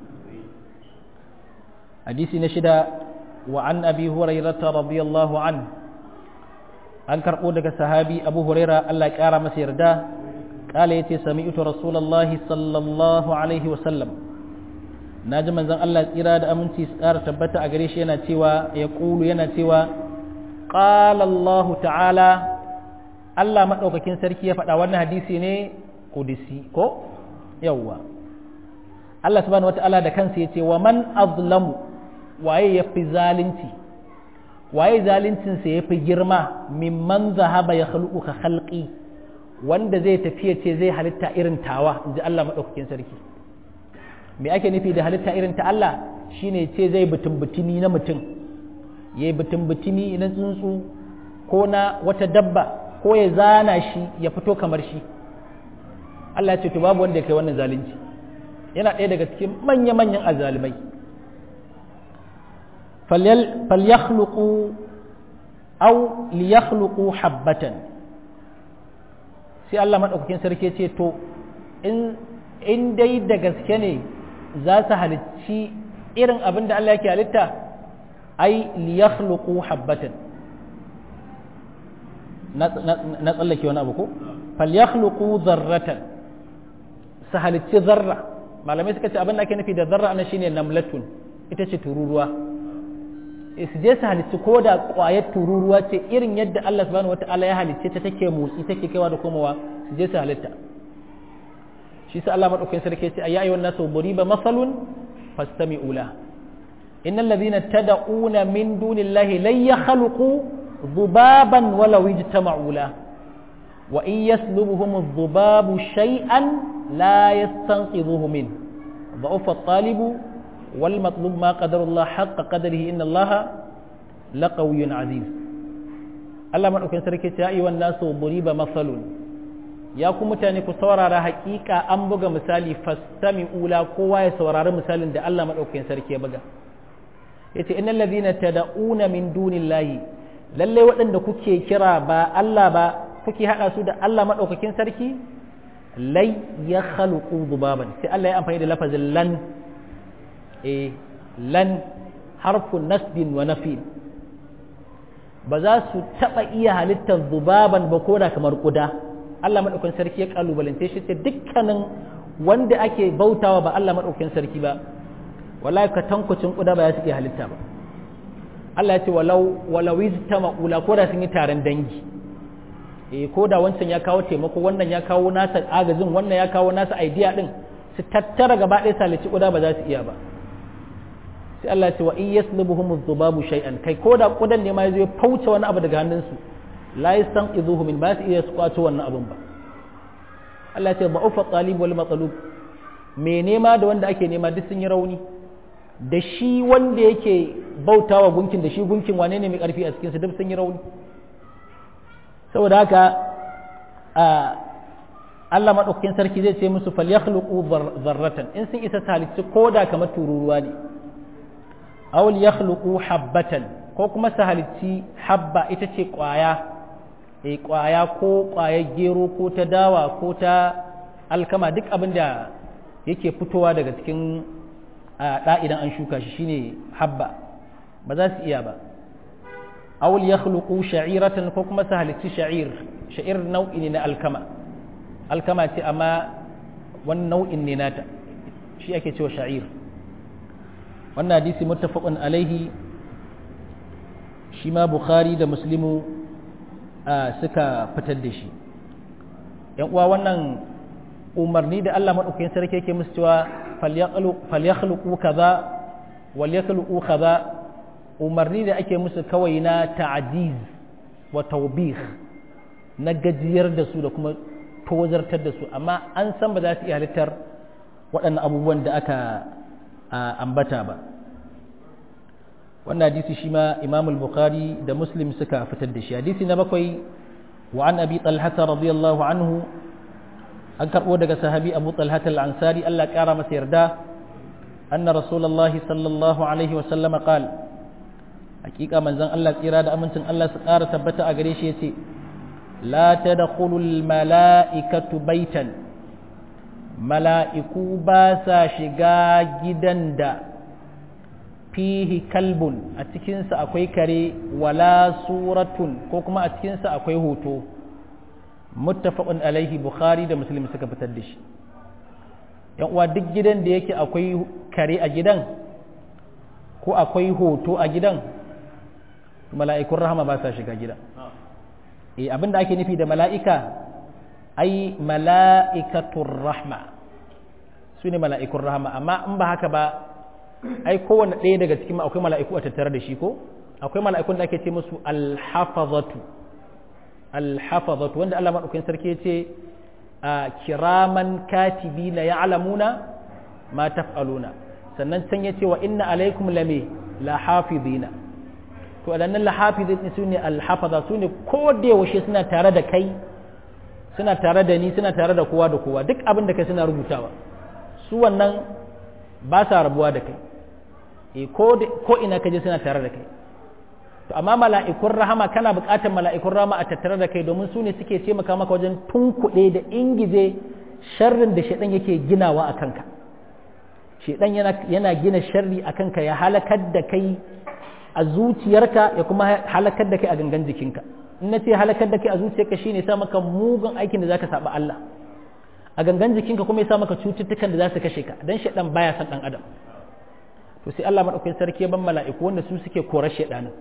hadisi na shida wa an abi hurairata radiyallahu an an karbo daga sahabi abu huraira Allah ya kara masa yarda kala yace sami'tu rasulullahi sallallahu alaihi wa sallam naji manzon Allah tsira da aminci tsara tabbata a gare shi yana cewa ya kulu yana cewa qala Allah ta'ala Allah madaukakin sarki ya faɗa wannan hadisi ne kudisi ko yawwa Allah subhanahu wata'ala da kansa ya ce wa man azlamu waye ya fi zalunci waye zaluncinsa ya fi girma mimman zahaba ya khaluqu ka khalqi wanda zai tafi ya ce zai halitta irin tawa in ji Allah maɗaukakin sarki me ake nufi da halitta irin ta Allah shine ce zai butun butumi na mutum ya yi butun butumi na tsuntsu ko na wata dabba ko ya zana shi ya fito kamar shi Allah ya ce to babu wanda ya kai wannan zalunci yana ɗaya daga cikin manya-manyan azalimai falyakhluqu aw liyakhluqu habbatan sai Allah madaukakin sarki ce to in in dai da gaske ne za su halicci irin abin da Allah yake halitta ai liyakhluqu habbatan na tsallake wani abu ko falyakhluqu zarratan su halicci zarra malamai suka ce abin da ake nufi da zarra ana shine namlatun ita ce tururuwa su je su halicci ko da ƙwayar tururuwa ce irin yadda Allah subhanahu wata'ala ya halicce ta take motsi take kaiwa da komowa su je su halitta shi sa Allah madaukakin sarki ce ayya ayyuhan nasu duriba masalun fastami'u la innal ladhina tad'una min dunillahi lan yakhluqu dhubaban walau ijtama'u la wa in yaslubuhum adh-dhubabu shay'an la yastanqidhuhu min ضعف الطالب والمطلوب ما قدر الله حق قدره إن الله لقوي عزيز الله من أكن سركي يا أيها الناس ضريب مثل ya ku mutane ku saurara hakika an buga misali fastami ula kowa ya saurari misalin da Allah madaukakin sarki ya buga yace innal ladhina tad'una min dunillahi lalle waɗanda kuke kira ba Allah ba kuke hada su da Allah madaukakin sarki lai ya khaluqu dubaban sai Allah ya amfani da lafazin lan eh lan harfu nasbin wa nafin ba za su taba iya halittar dubaban ba koda kamar kuda Allah maɗaukakin sarki ya kalubalance shi ce dukkanin wanda ake bautawa ba Allah maɗaukakin sarki ba wallahi ka tankucin kuda ba ya su iya halitta ba Allah ya ce walau walau iztama ula ko da sun yi taron dangi eh ko da wancan ya kawo taimako wannan ya kawo nasa agazin wannan ya kawo nasa idea din su tattara gaba ɗaya salici kuda ba za su iya ba sai Allah ya ce wa in yaslubuhum adh-dhubabu shay'an kai ko da kudan ne ma yazo ya fauce wani abu daga hannunsu la yastanqidhuhu min ba su iya su kwato wannan abun ba Allah ce ba'ufa talib wal matlub me nema da wanda ake nema duk sun yi rauni da shi wanda yake bautawa gunkin da shi gunkin wane ne mai karfi a cikin su duk sun yi rauni saboda haka Allah madaukakin sarki zai ce musu falyakhluqu dharratan in sun isa talici koda kamar tururuwa ne aw yakhluqu habbatan ko kuma su halicci habba ita ce kwaya e kwaya ko kwayar gero ko ta dawa ko ta alkama duk abin da yake fitowa daga cikin ɗa idan an shuka shi shine habba ba za su iya ba awul ya khluqu sha'iratan ko kuma su halitti sha'ir sha'ir nau'i ne na alkama alkama ce amma wani nau'in ne nata shi ake cewa sha'ir wannan hadisi muttafaqun alaihi shi ma bukhari da muslimu suka fitar da shi yan uwa wannan umarni da Allah madaukakin sarki yake musu cewa falyakhluqu kaza walyakhluqu kaza umarni da ake musu kawai na ta'jiz wa tawbih na gajiyar da su da kuma tozartar da su amma an san ba za su iya halittar waɗannan abubuwan da aka ambata ba wannan hadisi shi ma imam al-bukhari da muslim suka fitar da shi hadisi na bakwai wa an abi talhata radiyallahu anhu an karɓo daga sahabi abu talhata al-ansari Allah ƙara masa yarda anna rasulullahi sallallahu alaihi wa sallama qal hakika manzon Allah tsira da amincin Allah su ƙara tabbata a gare shi yace la tadkhulu al-mala'ikatu baitan mala'iku ba sa shiga gidan da fihi kalbun a cikinsa akwai kare wala suratun ko kuma a cikinsa akwai hoto muttafaqun alaihi bukhari da muslim suka fitar da shi yan uwa duk gidan da yake akwai kare a gidan ko akwai hoto a gidan mala'ikun rahama ba sa shiga gidan eh abinda ake nufi da mala'ika ai mala'ikatur rahma su ne mala'ikun rahama amma in ba haka ba ai kowane ɗaya daga cikin akwai mala'iku a tattare da shi ko akwai mala'ikun da ake ce musu alhafazatu alhafazatu wanda Allah maɗaukakin sarki ya ce a kiraman katibi na ya'lamuna ma taf'aluna sannan can ya ce wa inna alaikum lame la hafizina to adannan la hafizin su ne alhafaza su ne ko da yaushe suna tare da kai suna tare da ni suna tare da kowa da kowa duk abin da kai suna rubutawa su wannan ba sa rabuwa da kai e ko ina kaje suna tare da kai to amma mala'ikun rahama kana buƙatar mala'ikun rahama a tattare da kai domin su ne suke taimaka maka wajen tunkuɗe da ingije sharrin da shaɗan yake ginawa a kanka shaɗan yana gina sharri a kanka ya halakar da kai a zuciyarka ya kuma halakar da kai a gangan jikinka in na ce halakar da kai a zuciyarka shine sa maka mugun aikin da zaka saba Allah a gangan jikinka kuma ya sa maka cututtukan da za su kashe ka dan shaɗan baya san ɗan adam to sai Allah madaukakin sarki ya ban mala'iku wanda su suke korar shaɗanin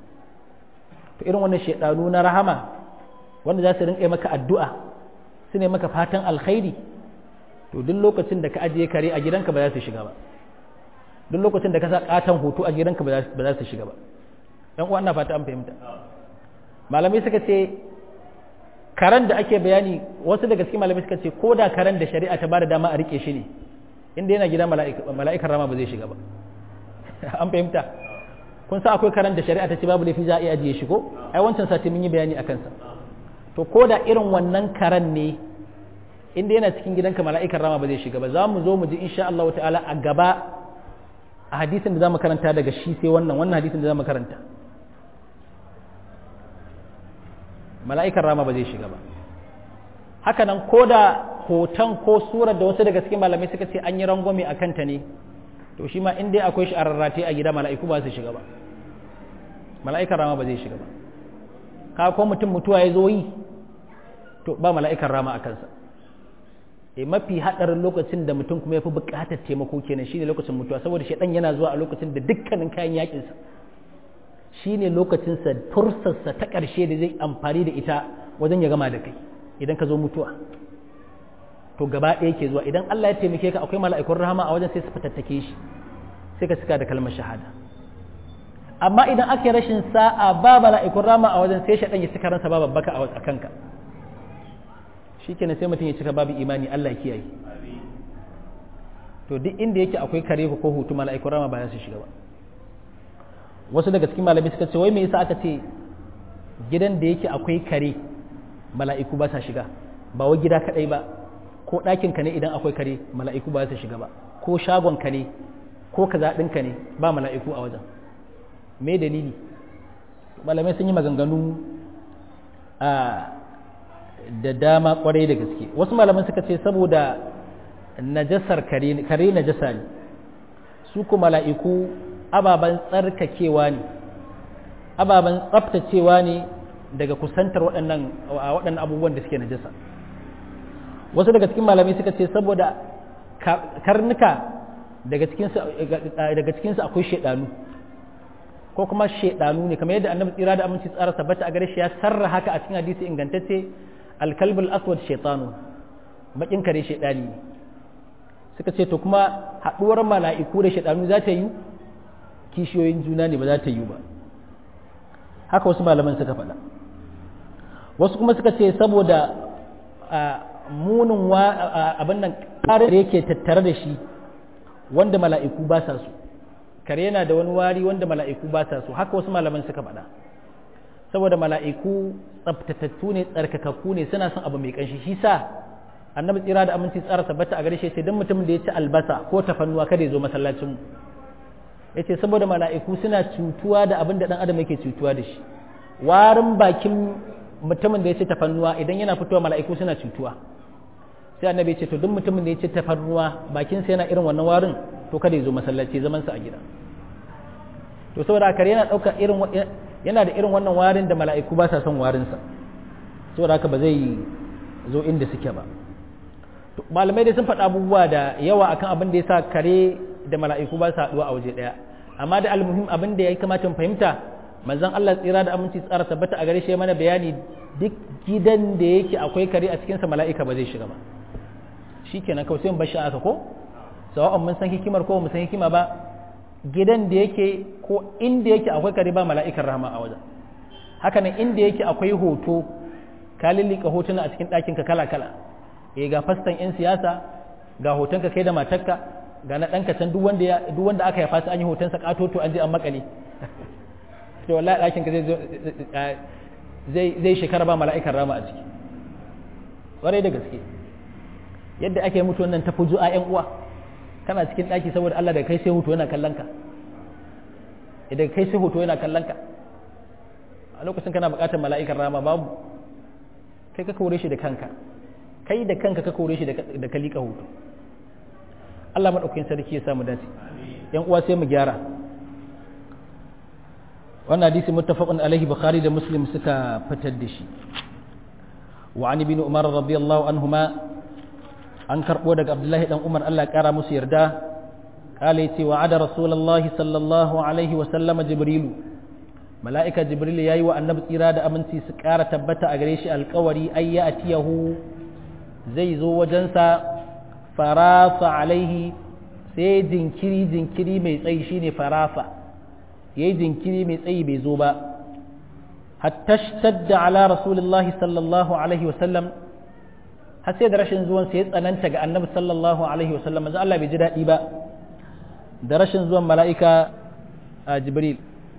to irin wannan shaɗanu na rahama wanda za su rinƙa maka addu'a su ne maka fatan alkhairi to duk lokacin da ka ajiye kare a gidanka ba za su shiga ba duk lokacin da ka sa katon hoto a gidanka ba za su shiga ba ɗan uwa ina fata an fahimta malamai suka ce karen da ake bayani wasu daga cikin malamai suka ce ko da karen da shari'a ta bada dama a rike shi ne inda yana gida mala'ikar rama ba zai shiga ba an fahimta kun sa akwai karen da shari'a ta ce babu laifi za a iya ajiye shi ko ai wancan sati mun yi bayani a kansa to ko da irin wannan karen ne inda yana cikin gidanka mala'ikar rama ba zai shiga ba za mu zo mu ji insha Allah ta'ala a gaba a hadisin da za mu karanta daga shi sai wannan wannan hadisin da za mu karanta mala'ikar rama ba zai shiga ba haka nan ko da hoton ko surar da wasu daga cikin malamai suka ce an yi rangwame a kanta ne to shi ma in dai akwai shi a rarrate a gida mala'iku ba su shiga ba mala'ikar rama ba zai shiga ba ka ko mutum mutuwa ya zo yi to ba mala'ikar rama a kansa e mafi haɗarin lokacin da mutum kuma ya fi buƙatar taimako kenan shine lokacin mutuwa saboda shaidan yana zuwa a lokacin da dukkanin kayan yakinsa shine lokacinsa fursarsa ta ƙarshe da zai amfani da ita wajen ya gama da kai idan ka zo mutuwa to gaba ɗaya ke zuwa idan Allah ya taimake ka akwai mala'ikun rahama a wajen sai su fitattake shi sai ka cika da kalmar shahada amma idan aka yi rashin sa'a ba mala'ikun rahama a wajen sai shaɗan ya cika ransa ba babbaka a kanka shi kenan sai mutum ya cika babu imani Allah kiyaye to duk inda yake akwai kare ko hutu mala'ikun rahama ba za su shiga ba wasu daga cikin malami suka ce wai me yasa aka ce gidan da yake akwai kare mala'iku ba sa shiga ba wai gida kadai ba ko ɗakin ka ne idan akwai kare mala'iku ba sa shiga ba ko shagon ka ne ko kaza ɗinka ne ba mala'iku a wajen me dalili malamai sun yi maganganu a da dama kwarai da gaske wasu malaman suka ce saboda najasar kare kare najasa ne su ku mala'iku ababen tsarkakewa ne ababen tsaftacewa ne daga kusantar waɗannan waɗannan abubuwan da suke najasa wasu daga cikin malamai suka ce saboda karnuka daga cikinsu daga cikinsu akwai shaidanu ko kuma shaidanu ne kamar yadda annabi tsira da aminci tsara tabbata a gare shi ya sarra haka a cikin hadisi ingantacce alkalbul aswad shaitanu bakin kare shaidani ne suka ce to kuma haɗuwar mala'iku da shaidanu za ta yi kishiyoyin juna ne ba za ta yi ba haka wasu malaman suka faɗa wasu kuma suka ce saboda munin abin nan ƙarar da yake tattare da shi wanda mala'iku ba sa su kare yana da wani wari wanda mala'iku ba sa su haka wasu malaman suka faɗa saboda mala'iku tsaftatattu ne tsarkakakku ne suna son abu mai ƙanshi shi sa annabi tsira da aminci tsara tabbata a gare shi sai don mutumin da ya ci albasa ko tafannuwa kada ya zo masallacin ya ce saboda mala'iku suna cutuwa da abin da ɗan adam yake cutuwa da shi warin bakin mutumin da ya ce tafannuwa idan yana fitowa mala'iku suna cutuwa sai annabi ya ce to duk mutumin da ya ce tafannuwa bakinsa yana irin wannan warin to kada ya zo masallaci zaman sa a gida to saboda haka yana ɗauka irin yana da irin wannan warin da mala'iku ba sa son warin sa saboda haka ba zai zo inda suke ba malamai dai sun faɗa abubuwa da yawa akan abin da ya sa kare da mala'iku ba su haɗuwa a waje ɗaya amma da almuhim abin da ya kamata mu fahimta manzon Allah tsira da aminci tsara tabbata a gare shi mana bayani duk gidan da yake akwai kare a cikinsa mala'ika ba zai shiga ba shikenan kawai sai mu bashi aka ko sawa'un mun san hikimar ko mun san hikima ba gidan da yake ko inda yake akwai kare ba mala'ikan rahama a wajen haka nan inda yake akwai hoto ka lillika hotuna a cikin ɗakin ka kala kala eh ga fastan yan siyasa ga hotonka kai da matarka ga na ɗanka can duk wanda duk wanda aka yafa su an yi hotonsa katoto an je an makale to wallahi ɗakin ka zai zai zai shekara ba mala'ikan rama a ciki ƙwarai da gaske yadda ake mutu wannan ta fuju a ƴan uwa kana cikin ɗaki saboda Allah da kai sai hoto yana kallon ka idan kai sai hoto yana kallon ka a lokacin kana buƙatar mala'ikan rama babu kai ka kore shi da kanka kai da kanka ka kore shi da ka liƙa hoto Allah maɗaukakin sarki ya samu dace yan uwa sai mu gyara wannan hadisi muttafaqun alaihi bukhari da muslim suka fitar da shi wa an ibn umar radiyallahu anhuma an karbo daga abdullahi dan umar Allah ya kara musu yarda kale ce wa ada rasulullahi sallallahu alaihi wa sallama jibrilu mala'ika jibril yayi wa annabi tsira da aminci su kara tabbata a gare shi alƙawari ay ya atiyahu zai zo wajensa farafa alaihi sai jinkiri jinkiri mai tsayi shine farafa yayi jinkiri mai tsayi bai zo ba hatta shtadda ala rasulillahi sallallahu alaihi wasallam har sai da rashin zuwan sai ya tsananta ga annabi sallallahu alaihi wasallam manzo Allah bai ji daɗi ba da rashin zuwan mala'ika a jibril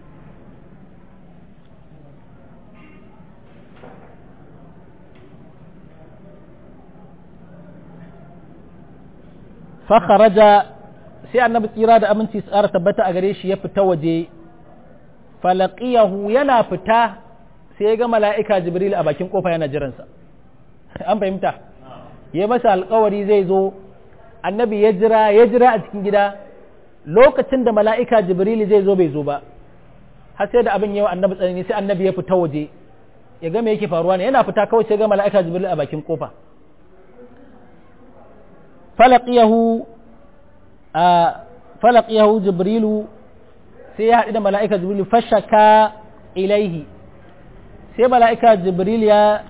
fakharaja sai annabi tsira da aminci tsara tabbata a gare shi ya fita waje falaqiyahu yana fita sai ya ga mala'ika jibril a bakin kofa yana jiransa an fahimta ya masa alkawari zai zo annabi ya jira ya jira a cikin gida lokacin da mala'ika jibril zai zo bai zo ba har sai da abin yawa annabi tsanani sai annabi ya fita waje ya ga me yake faruwa ne yana fita kawai sai ga mala'ika jibril a bakin kofa falaqiyahu a falaqiyahu jibrilu sai ya haɗu da mala'ika jibrilu fashaka ilaihi sai mala'ika jibril ya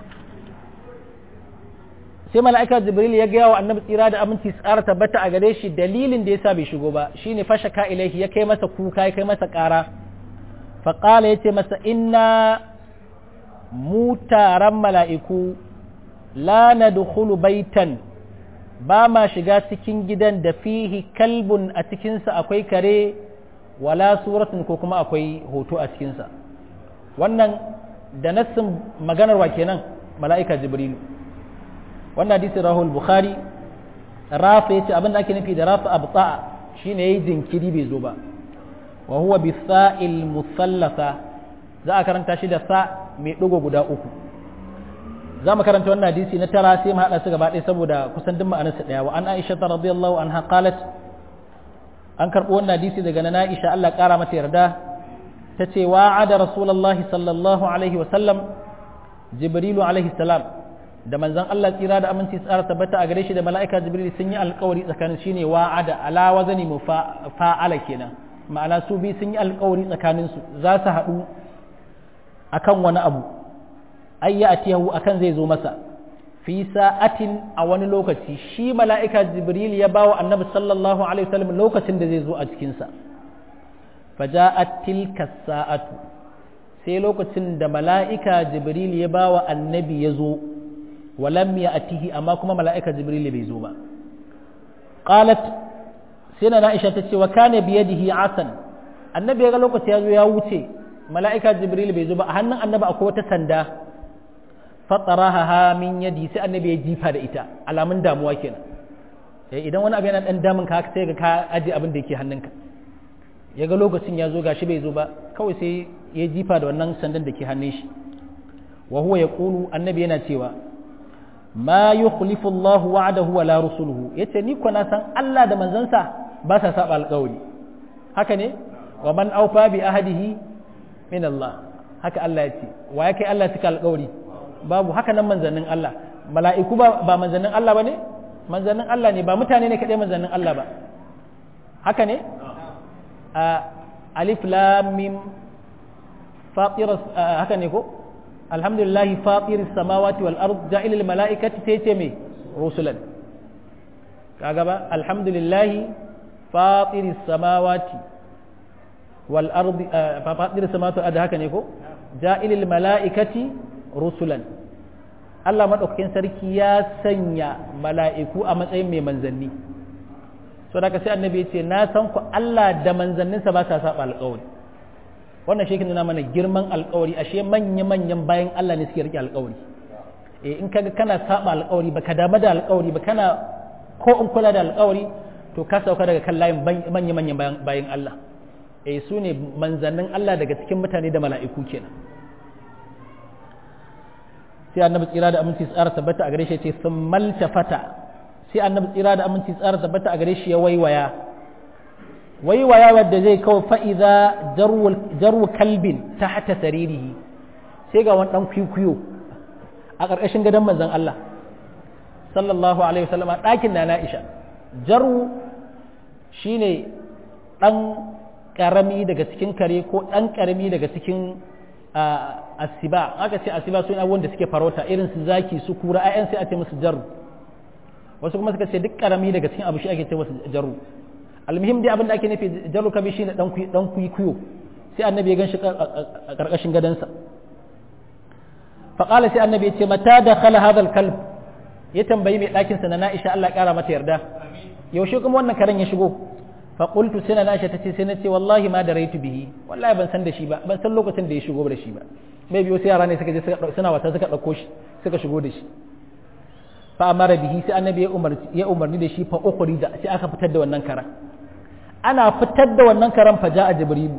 sai mala'ika jibril ya gaya wa annabi tsira da aminci tsara tabbata a gare shi dalilin da yasa bai shigo ba shine fashaka ilaihi ya kai masa kuka ya kai masa ƙara faƙala ya ce masa inna mu taron mala'iku la na baitan ba ma shiga cikin gidan da fihi kalbun a cikinsa akwai kare wala suratun ko kuma akwai hoto a cikinsa wannan da nassin maganar wa kenan mala'ika jibrilu wannan hadisi rahul bukhari rafa yace abin da ake nufi da rafa abta'a shine yayi jinkiri bai zo ba wa huwa bi sa'il musallasa za a karanta shi da sa mai digo guda uku za mu karanta wannan hadisi na tara sai mu hada su gaba ɗaya saboda kusan duk ma'anarsa ɗaya wa an aisha radiyallahu anha qalat an karɓo wannan hadisi daga na Aisha Allah ƙara mata yarda ta ce wa'ada rasulullahi sallallahu alaihi wa sallam jibrilu alaihi salam da manzon Allah tsira da aminci tsara tabbata a gare shi da mala'ika jibril sun yi alƙawari tsakanin shine wa'ada ala wazani mu fa'ala kenan ma'ana su bi sun yi alƙawari tsakanin su za su haɗu akan wani abu ayya atiyahu akan zai zo masa fi sa'atin a wani lokaci shi mala'ika jibril ya bawa annabi sallallahu alaihi wasallam lokacin da zai zo a cikinsa faja'at tilka sa'atu sai lokacin da mala'ika jibril ya bawa annabi ya zo walam ya atihi amma kuma mala'ika jibril bai zo ba qalat sai na Aisha ta ce wa kana biyadihi asan annabi ya ga lokaci ya zo ya wuce mala'ika jibril bai zo ba a hannun annabi akwai wata sanda fatsaraha min yadi sai annabi ya jifa da ita alamun damuwa kenan idan wani abu yana dan damun ka sai ga ka aje abin da yake hannunka ya ga lokacin ya zo gashi bai zo ba kawai sai ya jifa da wannan sandan da ke hannun shi wa huwa yaqulu annabi yana cewa ma yukhlifu Allahu wa'dahu wa la rusuluhu yace ni ko na san Allah da manzansa ba sa saba alƙawari haka ne wa man awfa bi ahadihi min Allah haka Allah ya ce wa ya kai Allah cika alƙawari babu haka nan manzannin Allah mala'iku ba ba manzannin Allah ba ne manzannin Allah ne ba mutane ne kaɗai manzannin Allah ba haka ne a alif lam mim fatir haka ne ko alhamdulillah fatir samawati wal ard ja'ilil mala'ikati sai ce me rusulan kaga ba alhamdulillah fatir samawati wal ard fatir samawati wal ard haka ne ko ja'ilil mala'ikati rusulan Allah maɗaukakin sarki ya sanya mala'iku a matsayin mai manzanni so da sai annabi ya ce na san ku Allah da manzanninsa ba sa saba alƙawari wannan shi nuna mana girman alƙawari ashe manya-manyan bayan Allah ne suke rike alƙawari eh in kaga kana saba alƙawari ba ka damu da alƙawari ba kana ko in kula da alƙawari to ka sauka daga kan layin manya-manyan bayan Allah eh su ne manzannin Allah daga cikin mutane da mala'iku kenan sai annabi tsira da aminci tsara tabbata a gare shi ce sun maltafata sai annabi tsira da aminci tsara tabbata a gare shi ya waiwaya waiwaya wadda zai kawo fa'iza jarwu kalbin ta hata saririhi sai ga wani ɗan kwikwiyo a ƙarƙashin gadon manzan Allah sallallahu alaihi wasallam a ɗakin na na'isha jarwu shine ɗan ƙarami daga cikin kare ko ɗan ƙarami daga cikin asiba aka ce asiba sun abubuwan da suke farauta irin su zaki su kura ayan sai a ce musu jaru wasu kuma suka ce duk karami daga cikin abu shi ake ce musu jaru almuhim dai abin da ake nufi jaru kabi shi ne dan kuikuyo sai annabi ya ganshi a karkashin gadansa faƙala sai annabi ya ce mata da khala hadal kalb ya tambayi mai ɗakin sa na Aisha Allah ya ƙara mata yarda yaushe kuma wannan karen ya shigo fa qultu sai na Aisha tace sai na ce wallahi ma da raitu bihi wallahi ban san da shi ba ban san lokacin da ya shigo da shi ba mai biyo sai yara ne suka je suna wata suka ɗauko shi suka shigo da shi fa amara bihi sai annabi ya umarni ya umarni da shi fa ukhri da sai aka fitar da wannan karan ana fitar da wannan karan fa ja'a jibrilu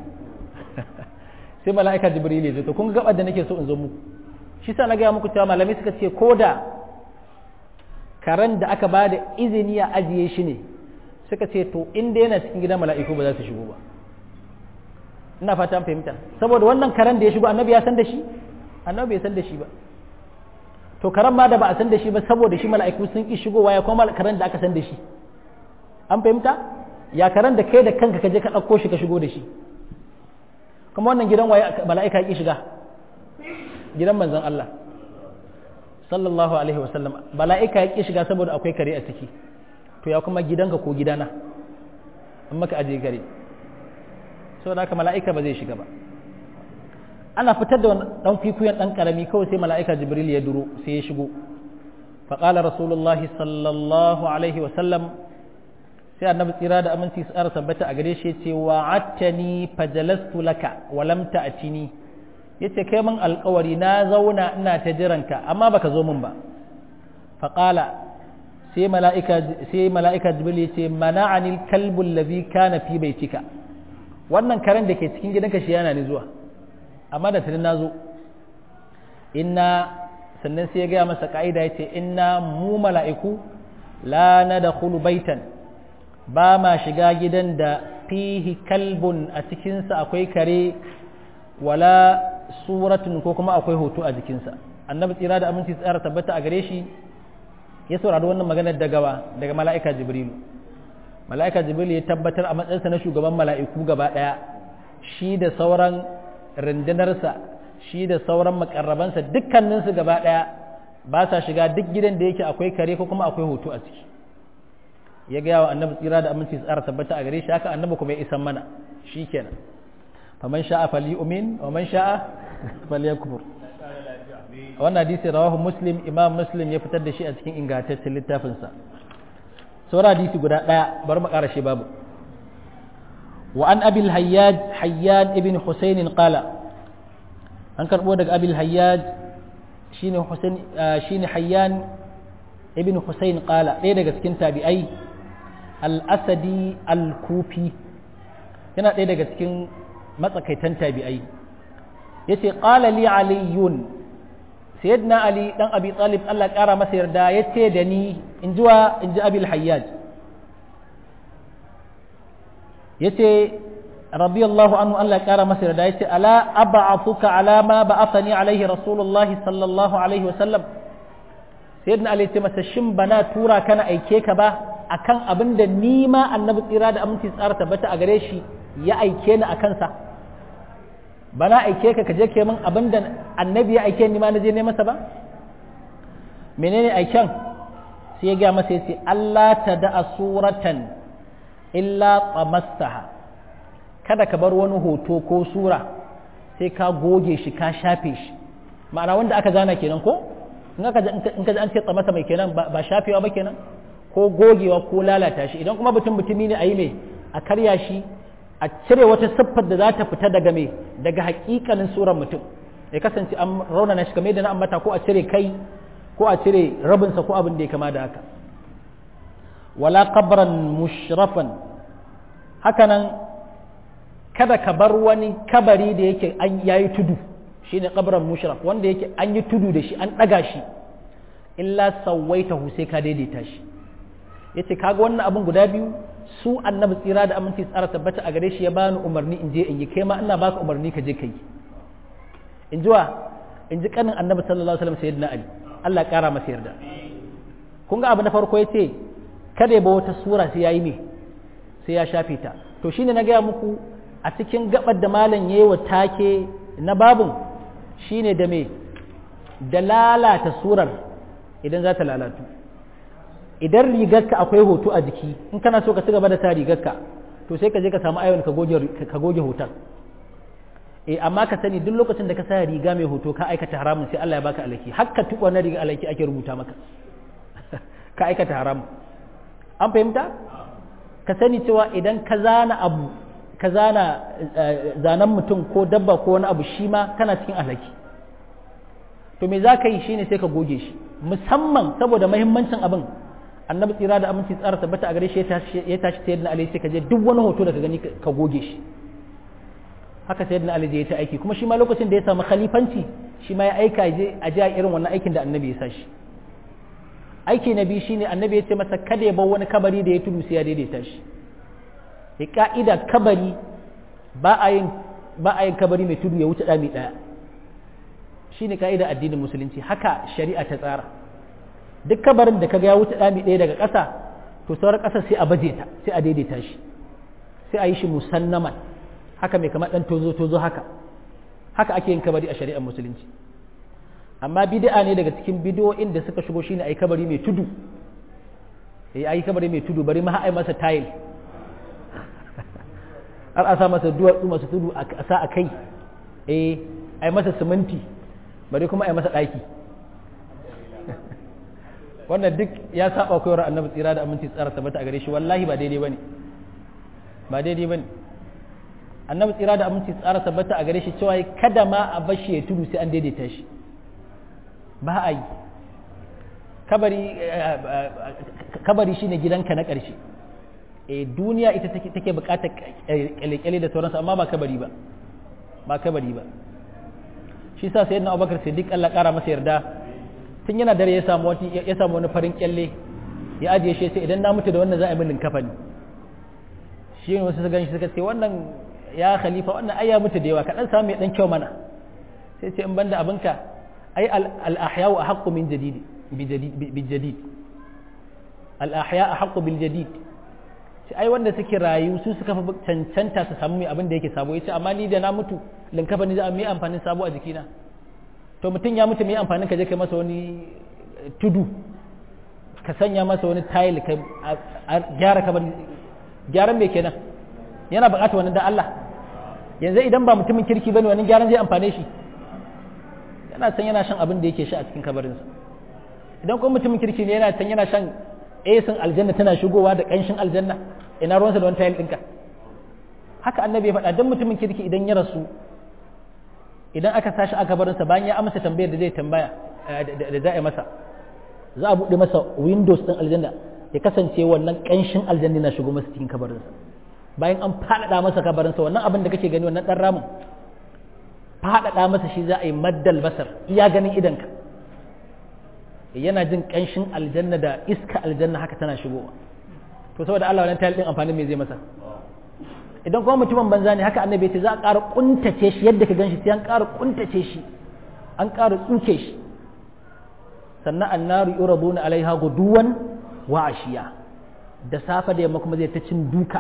sai mala'ika jibril ya zo to kun gaba da nake so in zo muku shi sa na ga muku cewa malamai suka ce koda karan da aka ba da izini a ajiye shi ne suka ce to inda yana cikin gidan mala'iku ba za su shigo ba ina fata fahimta saboda wannan karen da ya shigo annabi ya san da shi annabi bai san da shi ba to karen ma da ba a san da shi ba saboda shi mala'iku sun ki shigowa ya kuma karen da aka san da shi an fahimta ya karen da kai da kanka ka je ka ɗauko shi ka shigo da shi kuma wannan gidan waye mala'ika ya ki shiga gidan manzon Allah sallallahu alaihi wasallam mala'ika ya ki shiga saboda akwai kare a ciki to ya kuma gidanka ko gidana in maka aje gare saboda haka mala'ika ba zai shiga ba ana fitar da dan kwikwiyon dan karami kawai sai mala'ika jibril ya duro sai ya shigo faƙala rasulullah sallallahu alaihi wasallam sai annabi tsira da aminci tsara tabbata a gare shi ce wa attani fajalastu laka wa lam ta'tini yace kai min alƙawari na zauna ina ta jiranka amma baka zo min ba faqala sai mala'ika sai mala'ika jibril yace mana'ani al-kalbu alladhi kana fi baitika wannan karen da ke cikin gidanka shi yana ni zuwa amma da tuni nazo inna sannan sai ya gaya masa ka'ida yace inna mu mala'iku la nadkhulu baitan ba ma shiga gidan da fihi kalbun a cikinsa akwai kare wala suratun ko kuma akwai hoto a jikinsa annabi tsira da aminci tsara tabbata a gare shi ya saurari wannan maganar daga daga mala'ika jibrilu mala'ika jibrilu ya tabbatar a matsayinsa na shugaban mala'iku gaba ɗaya shi da sauran rundunarsa shi da sauran makarrabansa dukkaninsu gaba ɗaya ba sa shiga duk gidan da yake akwai kare ko kuma akwai hoto a ciki ya gaya wa annabi tsira da aminci tsara tabbata a gare shi haka annabi kuma ya isan mana shi kenan faman sha'a falyu'min wa man sha'a falyakfur wannan hadisi rawahu muslim imam muslim ya fitar da shi a cikin ingantaccen littafinsa saura hadisi guda ɗaya bari mu ƙara shi babu wa an abil hayyaj hayyan ibn husayn qala an karbo daga abil hayyaj shine husayn shine hayyan ibn husayn qala ɗaya daga cikin tabi'ai al-asadi al-kufi yana ɗaya daga cikin matsakaitan tabi'ai yace qala li aliyun sayyidina ali dan abi talib Allah kara masa yarda yace da ni in jiwa in ji abil hayyaj yace radiyallahu anhu Allah kara masa yarda yace ala ab'athuka ala ma ba'athani alaihi rasulullah sallallahu alaihi wasallam sayyidina ali yace masa shin bana tura kana aike ka ba akan abin da ni ma annabi tsira da aminci tsara tabbata a gare shi ya aike ni akan sa bana aike ka kaje ke min abin da annabi ya aike ni ma na je ne masa ba menene aiken sai ya ga masa yace Allah ta da suratan illa tamastaha kada ka bar wani hoto ko sura sai ka goge shi ka shafe shi ma'ana wanda aka zana kenan ko in ka in ka an ce tsamasa mai kenan ba shafewa ba kenan ko gogewa ko lalata shi idan kuma mutum mutumi ne a yi mai a karya shi a cire wata siffar da za ta fita daga me daga hakikanin surar mutum ya kasance an raunana shi kamar yadda na ambata ko a cire kai ko a cire rabinsa ko abin da ya kama da haka wala qabran mushrafan hakanan kada ka bar wani kabari da yake an yayi tudu shine qabran mushraf wanda yake an yi tudu da shi an daga shi illa sawaitahu sai ka daidaita shi yace kaga wannan abin guda biyu su annabi tsira da aminci tsara tabbata a gare shi ya bani umarni in je in yi kai ma ina baka umarni ka je ka yi in ji wa in ji kanin annabi sallallahu alaihi wasallam sayyidina ali Allah ya kara masa yarda kun ga abu na farko yace kada ya ba wata sura sai yayi me sai ya shafe ta to shine na gaya muku a cikin gabar da malam yayi wa take na babun shine da me da lalata surar idan za ta lalatu idan rigarka akwai hoto a jiki in kana so ka ci gaba da sa rigarka to sai ka je ka samu ayon ka goge ka goge hoton eh amma ka sani duk lokacin da ka sa riga mai hoto ka aikata haramun sai Allah ya baka alaki hakka tuba na riga alaki ake rubuta maka ka aikata haramun an fahimta ka sani cewa idan ka zana abu ka zana zanen mutum ko dabba ko wani abu shi ma kana cikin alaki to me za ka yi shine sai ka goge shi musamman saboda mahimmancin abin annabi tsira da aminci tsara tabbata a gare shi ya tashi ta yadda alai sai ka je duk wani hoto da ka gani ka goge shi haka sai yadda alai ya ta aiki kuma shi ma lokacin da ya samu khalifanci shi ma ya aika je a ji irin wannan aikin da annabi ya sa shi aiki na biyu shine annabi ya ce masa kada ya bar wani kabari da ya tudu sai ya daidaita shi ya ka'ida kabari ba a yin ba a yin kabari mai tudu ya wuce dami daya shine ka'ida addinin musulunci haka shari'a ta tsara duk kabarin da kaga ya wuce dami daya daga ƙasa to sauran ƙasa sai a baje ta sai a daidaita shi sai a yi shi musannaman haka mai kamar dan tozo tozo haka haka ake yin kabari a shari'ar musulunci amma bid'a ne daga cikin bid'o'in da suka shigo shine ayi kabari mai tudu eh ayi kabari mai tudu bari ma ai masa tile har a sa masa duwatsu masu tudu a sa a kai eh ai masa siminti bari kuma ai masa daki wannan duk ya saba koyar annabi tsira da aminci tsara tabbata a gare shi wallahi ba daidai bane ba daidai bane annabi tsira da aminci tsara tabbata a gare shi cewa kada ma a bashi ya tudu sai an daidaita shi ba a yi kabari shine gidanka na ƙarshe e duniya ita take buƙatar kyale-kyale da sauransu amma ba kabari ba ba kabari ba shi sa sayyidina abubakar siddiq Allah ƙara masa yarda tun yana dare ya samu wani ya samu wani farin kyalle ya ajiye shi sai idan na mutu da wannan za a yi min kafani shi ne wasu su ganshi suka ce wannan ya khalifa wannan ai ya mutu da yawa ka dan samu ya dan kyau mana sai ce in banda abinka ai al ahya'u ahqqu min jadid bi jadid al ahya ahqqu bil jadid sai ai wanda suke rayu su suka fi cancanta su samu mai abin da yake sabo yace amma ni da na mutu linkafa ni za a mai amfanin sabo a jikina to mutum ya mutu mai amfanin ka je kai masa wani tudu ka sanya masa wani tile ka gyara kamar gyaran me kenan yana buƙatar wani da Allah yanzu idan ba mutumin kirki bane wani gyaran zai amfane shi yana san yana shan abin da yake sha a cikin kabarinsa idan kuma mutumin kirki ne yana san yana shan esin aljanna tana shigowa da ƙanshin aljanna ina ruwansa da wani tayil ɗinka haka annabi ya faɗa don mutumin kirki idan ya rasu idan aka sashi aka barinsa bayan ya amsa tambayar da zai tambaya da za a yi masa za a buɗe masa windows ɗin aljanna ya kasance wannan ƙanshin aljanna na shigo masa cikin kabarinsa bayan an faɗaɗa masa kabarinsa wannan abin da kake gani wannan ɗan ramin faɗaɗa masa shi za a yi maddal basar iya ganin idanka yana jin ƙanshin aljanna da iska aljanna haka tana shigowa to saboda Allah wannan tayil din amfanin me zai masa idan kuma mutumin banza ne haka annabi ce za a ƙara kuntace shi yadda ka ganshi sai an ƙara kuntace shi an ƙara tsuke shi sannan annaru yuraduna alaiha guduwan wa ashiya da safa da yamma kuma zai ta cin duka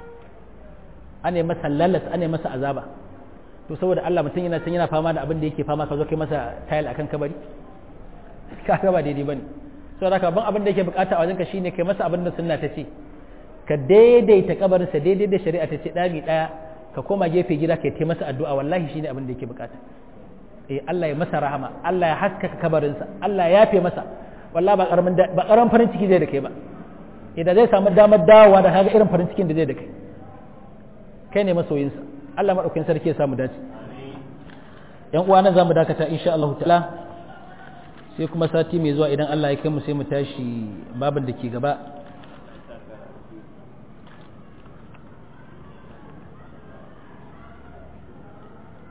ane masa lalas ane masa azaba to saboda Allah mutum yana san yana fama da abin da yake fama ka zo kai masa tayil akan kabari kaga ba daidai bane saboda haka ban abin da yake bukata a wajenka shine kai masa abin da sunna ta ce ka daidaita kabarin sa daidai da shari'a ta ce dami daya ka koma gefe gida kai tai masa addu'a wallahi shine abin da yake bukata eh Allah ya masa rahama Allah ya haskaka kabarin sa Allah ya yafe masa wallahi ba karamin ba karamin farin ciki zai da kai ba idan zai samu damar dawowa da kaga irin farin cikin da zai da kai kai ne masoyinsa Allah madaukakin sarki ya samu dace yan uwa nan zamu dakata insha Allah ta'ala sai kuma sati mai zuwa idan Allah ya kai mu sai mu tashi babin da ke gaba